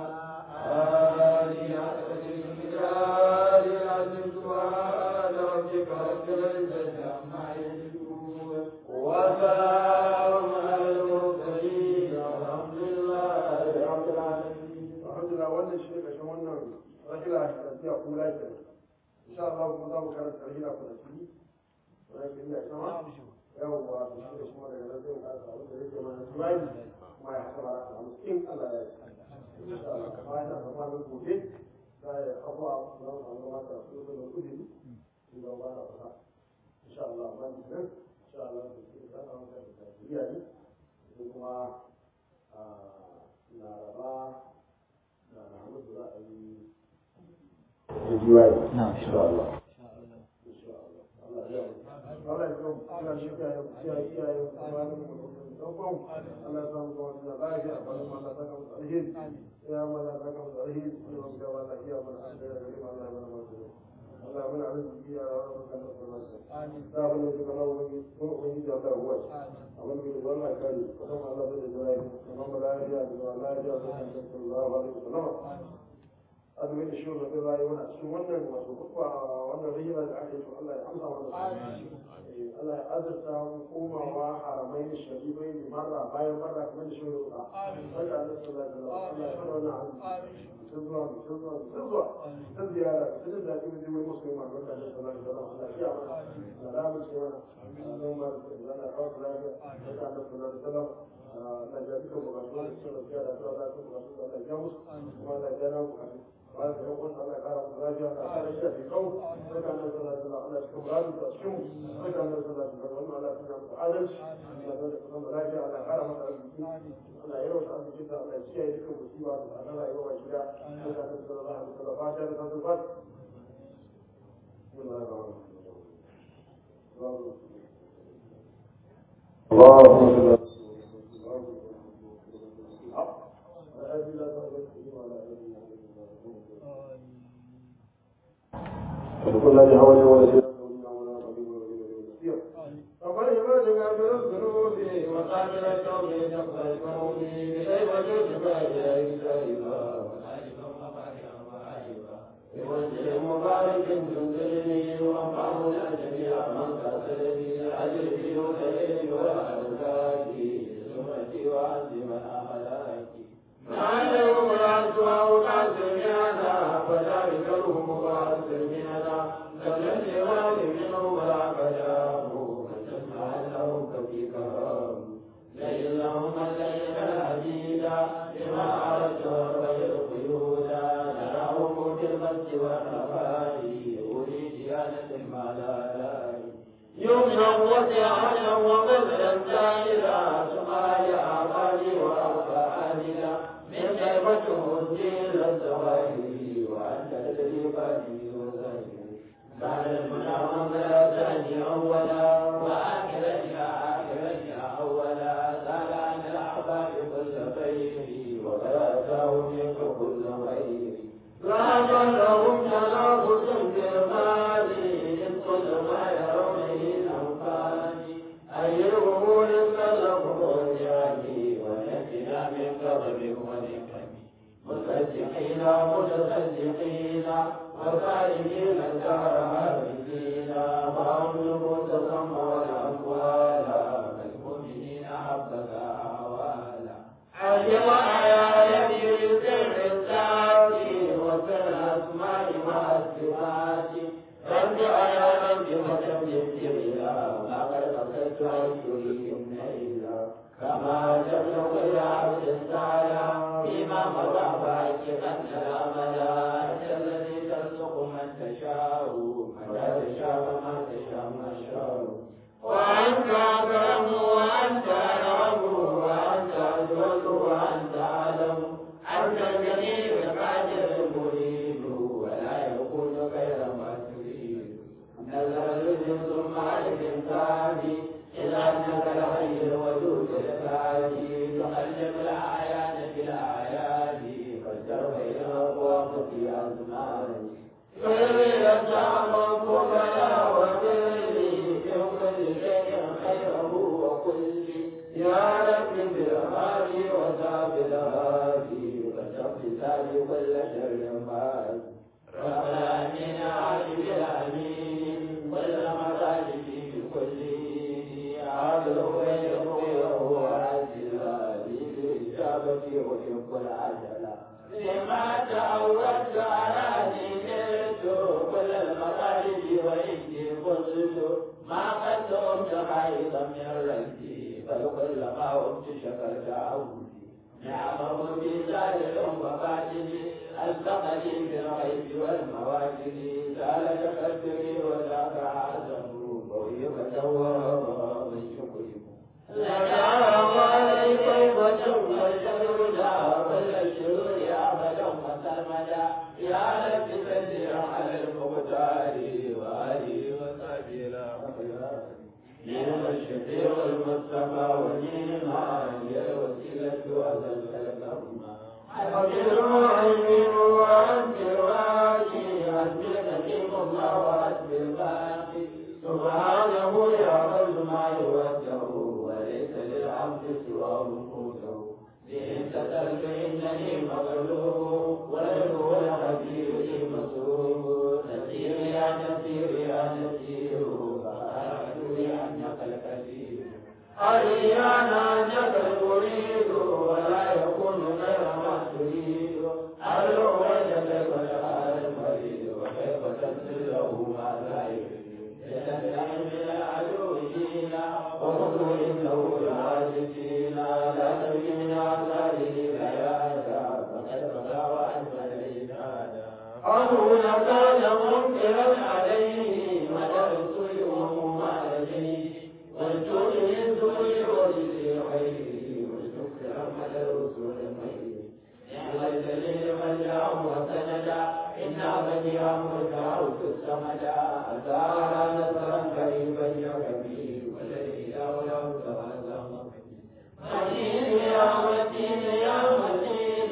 آله حق الجلال العظيم سبحان ربك رب العزة عما يصفون وسلام على المرسلين والحمد لله رب العالمين الحمد لله wannan shi ne ƙarshen wannan rahila da tafiya kula ke insha Allah kuma za mu karanta rahila ku da shi wannan shi ne sama yawwa to shi ne kuma daga nan sai mu karanta abin da yake mana tunani kuma ya haka bara a cikin Allah ya yi insha Allah kuma ya zama nan gobe za ya abuwa za mu samu mata su da kudi su da ba na fasa insha Allah ban nan insha Allah su ke da samu da tafiya ne sai kuma a laraba da Muhammadu za a yi jiwaye insha Allah insha Allah Allah ya Allah ya kawo Allah ya kiyaye kiyaye kiyaye kuma da mu dan kwan Allah ya samu zuwa da lafiya ba mu Allah ta kawo alheri ya mana ta kawo alheri ne mu ga Allah ya mana alheri da kuma Allah ya mana masu Allah ya mana arziki ya rabu kan Allah amin da ba ne kuma Allah wani ko wani da Allah huwa abin da wannan kare kuma Allah da jiwaye kuma lafiya da lafiya da sallallahu alaihi wasallam azumin da shirin da zai wani cikin wannan wato kuka wannan rayuwa da aka yi to Allah ya amsa wannan Allah ya azurta mu komawa haramai da sharibai da marra bayan marra kamar da shirin da sai da Allah sallallahu alaihi wasallam Allah ya fara wannan azumi sun zuwa sun zuwa sun zuwa sun ziyara sun jin daɗi mu zai musu ma barka da sallallahu alaihi wasallam Allah ya mana salamu ce mana Allah ma da zana kawo lafiya sai da Allah sallallahu alaihi wasallam Allah ya duka bukatu da sallallahu alaihi wasallam Allah ya bukatu Allah ya musu kuma Allah ya na bukatu bayan da yankun Allah ya kara mu lafiya da kara shi a fikau sai ka nan sallah sallah Allah ya kuma rabu da cikin sai ka nan sallah sallah wannan Allah ya kuma da adalci Allah ya kuma da lafiya Allah ya kara maka arziki Allah ya yawaita arziki da Allah ya kiyaye dukkan musiba da Allah ya yawa gida sai ka nan sallah alaihi wasallam fata da kan zubat اللهم وكل ذي حول ولا فقد يبادك بالذنوب وقابل التوب تقبل التوب بغير وجود فائدة سائبا بوجه مبارك تنزلني وانفعه جميع من قتلني عجل في وكيل والأرزاق سمتي وعزي من أهلاكي معلم العزوى وقاسم هذا فذلك الهم وقاسم هذا فالذي غالي منه ولا بلاه فتسمع له كفي كرام لئن لهم الليل الحديدا لما أردت غير قيودا نراهم في المسجد والرفاء أريد زيادة ما لا لا يمنع وسعا وبذلا سائلا سماء أعمالي وأوفاء من كلمته الدين الزواهر وأنت الذي بني وزهر بعد المنى ومنزل ثاني أولا وآخرة آخرة أولا سال عن الأحباب كل خير وقد أتاه منك كل خير لا لهم تنافس في المال إن كل ما يرونه الأنفال أي الأمور سلكوا يعني ونجنا من كرب ونكم مصدقين متصدقين وصالحين الدهر هابدين وهم تصم والأموال كالمؤمنين حبك أعوالا علم آياتي بسر الذات وسر الأسماء والصفات رد على رب فتم الجبلا لقد قصدت أشهرهم نيلا كما تبلغ إلى عبد السعلا فيما مضى فاكرا الأملا أنت الذي ترزق يتامى فضلا وبري من كل شيء خيره وكل يا رب بالهادي وتاب الهادي وكشف سالي كل شر مال ربنا من عالم الامين كل مطالب بكل عادل ويقوم وهو عاجل بالاجابه ويحب العجله لما تعودت على نيته كل المطالب وإني قلت ما قد أمت حيضا من ربي بل كل ما أمت شكرت عودي نعمه بزائر وباطني ألزقني بالغيب والمواجد زال تكبري وذاك عزم وهبة ومن شكركم لنا وعليكم وجم الجنودا كل الشرور أبدا وسرمدا يا رب سجل على المختار وآله وصحبه الأخيار نعم الشفيع المصطفى ونعم هي الوسيلة وأزل الأمة أجر وأمين وأنت راجي حسبي نعيم الله وحسبي الباقي سبحانه يعمل ما يوجه وليس للعبد سواه قوته إن تترك إنني مغلوب وله الخبير لي مسؤول نسير يا نسير يا نسير فأرجو أنك الكثير أريانا أنك المريد ولا يكون غير ما تريد أرجو وجهك وجهال المريد وكيف تنزل له ما لا يريد يتنعم من العدو فينا وخذوا إنه العاجزين لا تبي من أعماله بيانا فقد بقى وأنت العبادة أهون كان منكرا عليه مدى الرسول وهما لديه والجود من سوء وجزي خيره والشكر مدى الرسول خيره نعم الدليل من جاءه وسندا إنا بني أمر دعوت السمدا أثار نصرا قريبا يا كبير والذي لولا تهزم متين يا متين يا متين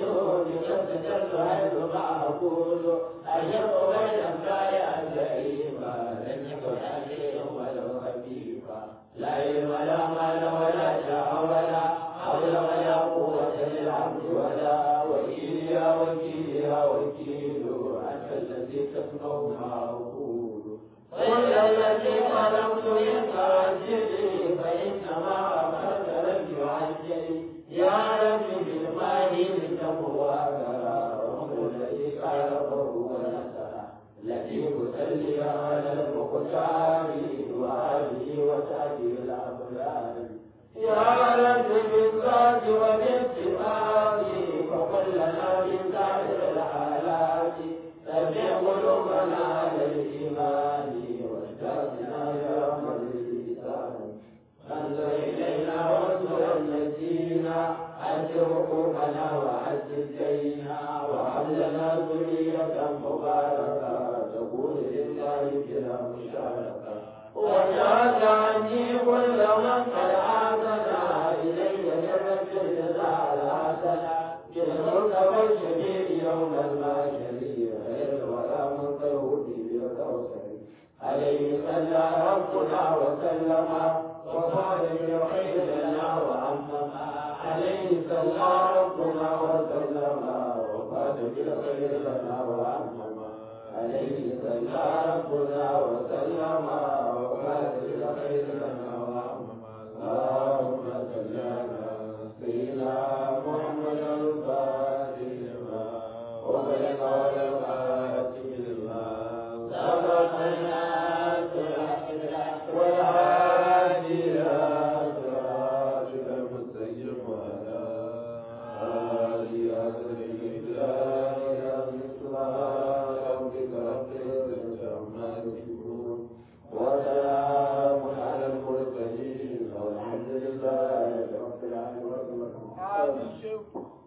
لقد حيث ما أقول أجب بين الغاية اللئيمة لم يكن عليم ولا خفيفا لا علم لا مال ولا شاء ولا حول ولا قوة للعبد ولا وكيل يا وكيل يا وكيل أنت الذي تسمع ما أقول قل الذي خلقت منك عجلي فإنما أمرت لك عجلي يا رب بالماء لتقوى وهو الذي خلقه ونسى الذي تصلي على المختار وآله وصحبه الأبرار يا رب بالذات وبالاتفاق فقل لنا من سائر الحالات تبع قلوبنا على الإيمان واجتازنا يا من الإنسان انظر إلينا وانظر الذين أد حقوقنا وأد دينا وهب لنا ذرية مباركة تقول لله بلا مشاركة وجاز عني كل من قد عادنا إلي جنة الجزاء الحسنة بالمرتبى الشديد يوم الماشر غير ولا منطلوب بالكوثر عليه صلى ربنا وسلم وقال بالخير لنا وعمما عليه صلى ربنا وسلم وقال بالخير لنا وعمما عليه صلى ربنا وسلم وقال بالخير لنا وعمما اللهم صل على سيدنا محمد الفاتح لما وبلغ والخاتم لما سبقنا والهادي إلى صراطك المستقيم وعلى آله وصحبه أجمعين سبحان ربك رب العزة عما يصفون وسلام على المرسلين والحمد لله رب العالمين آمين شيخ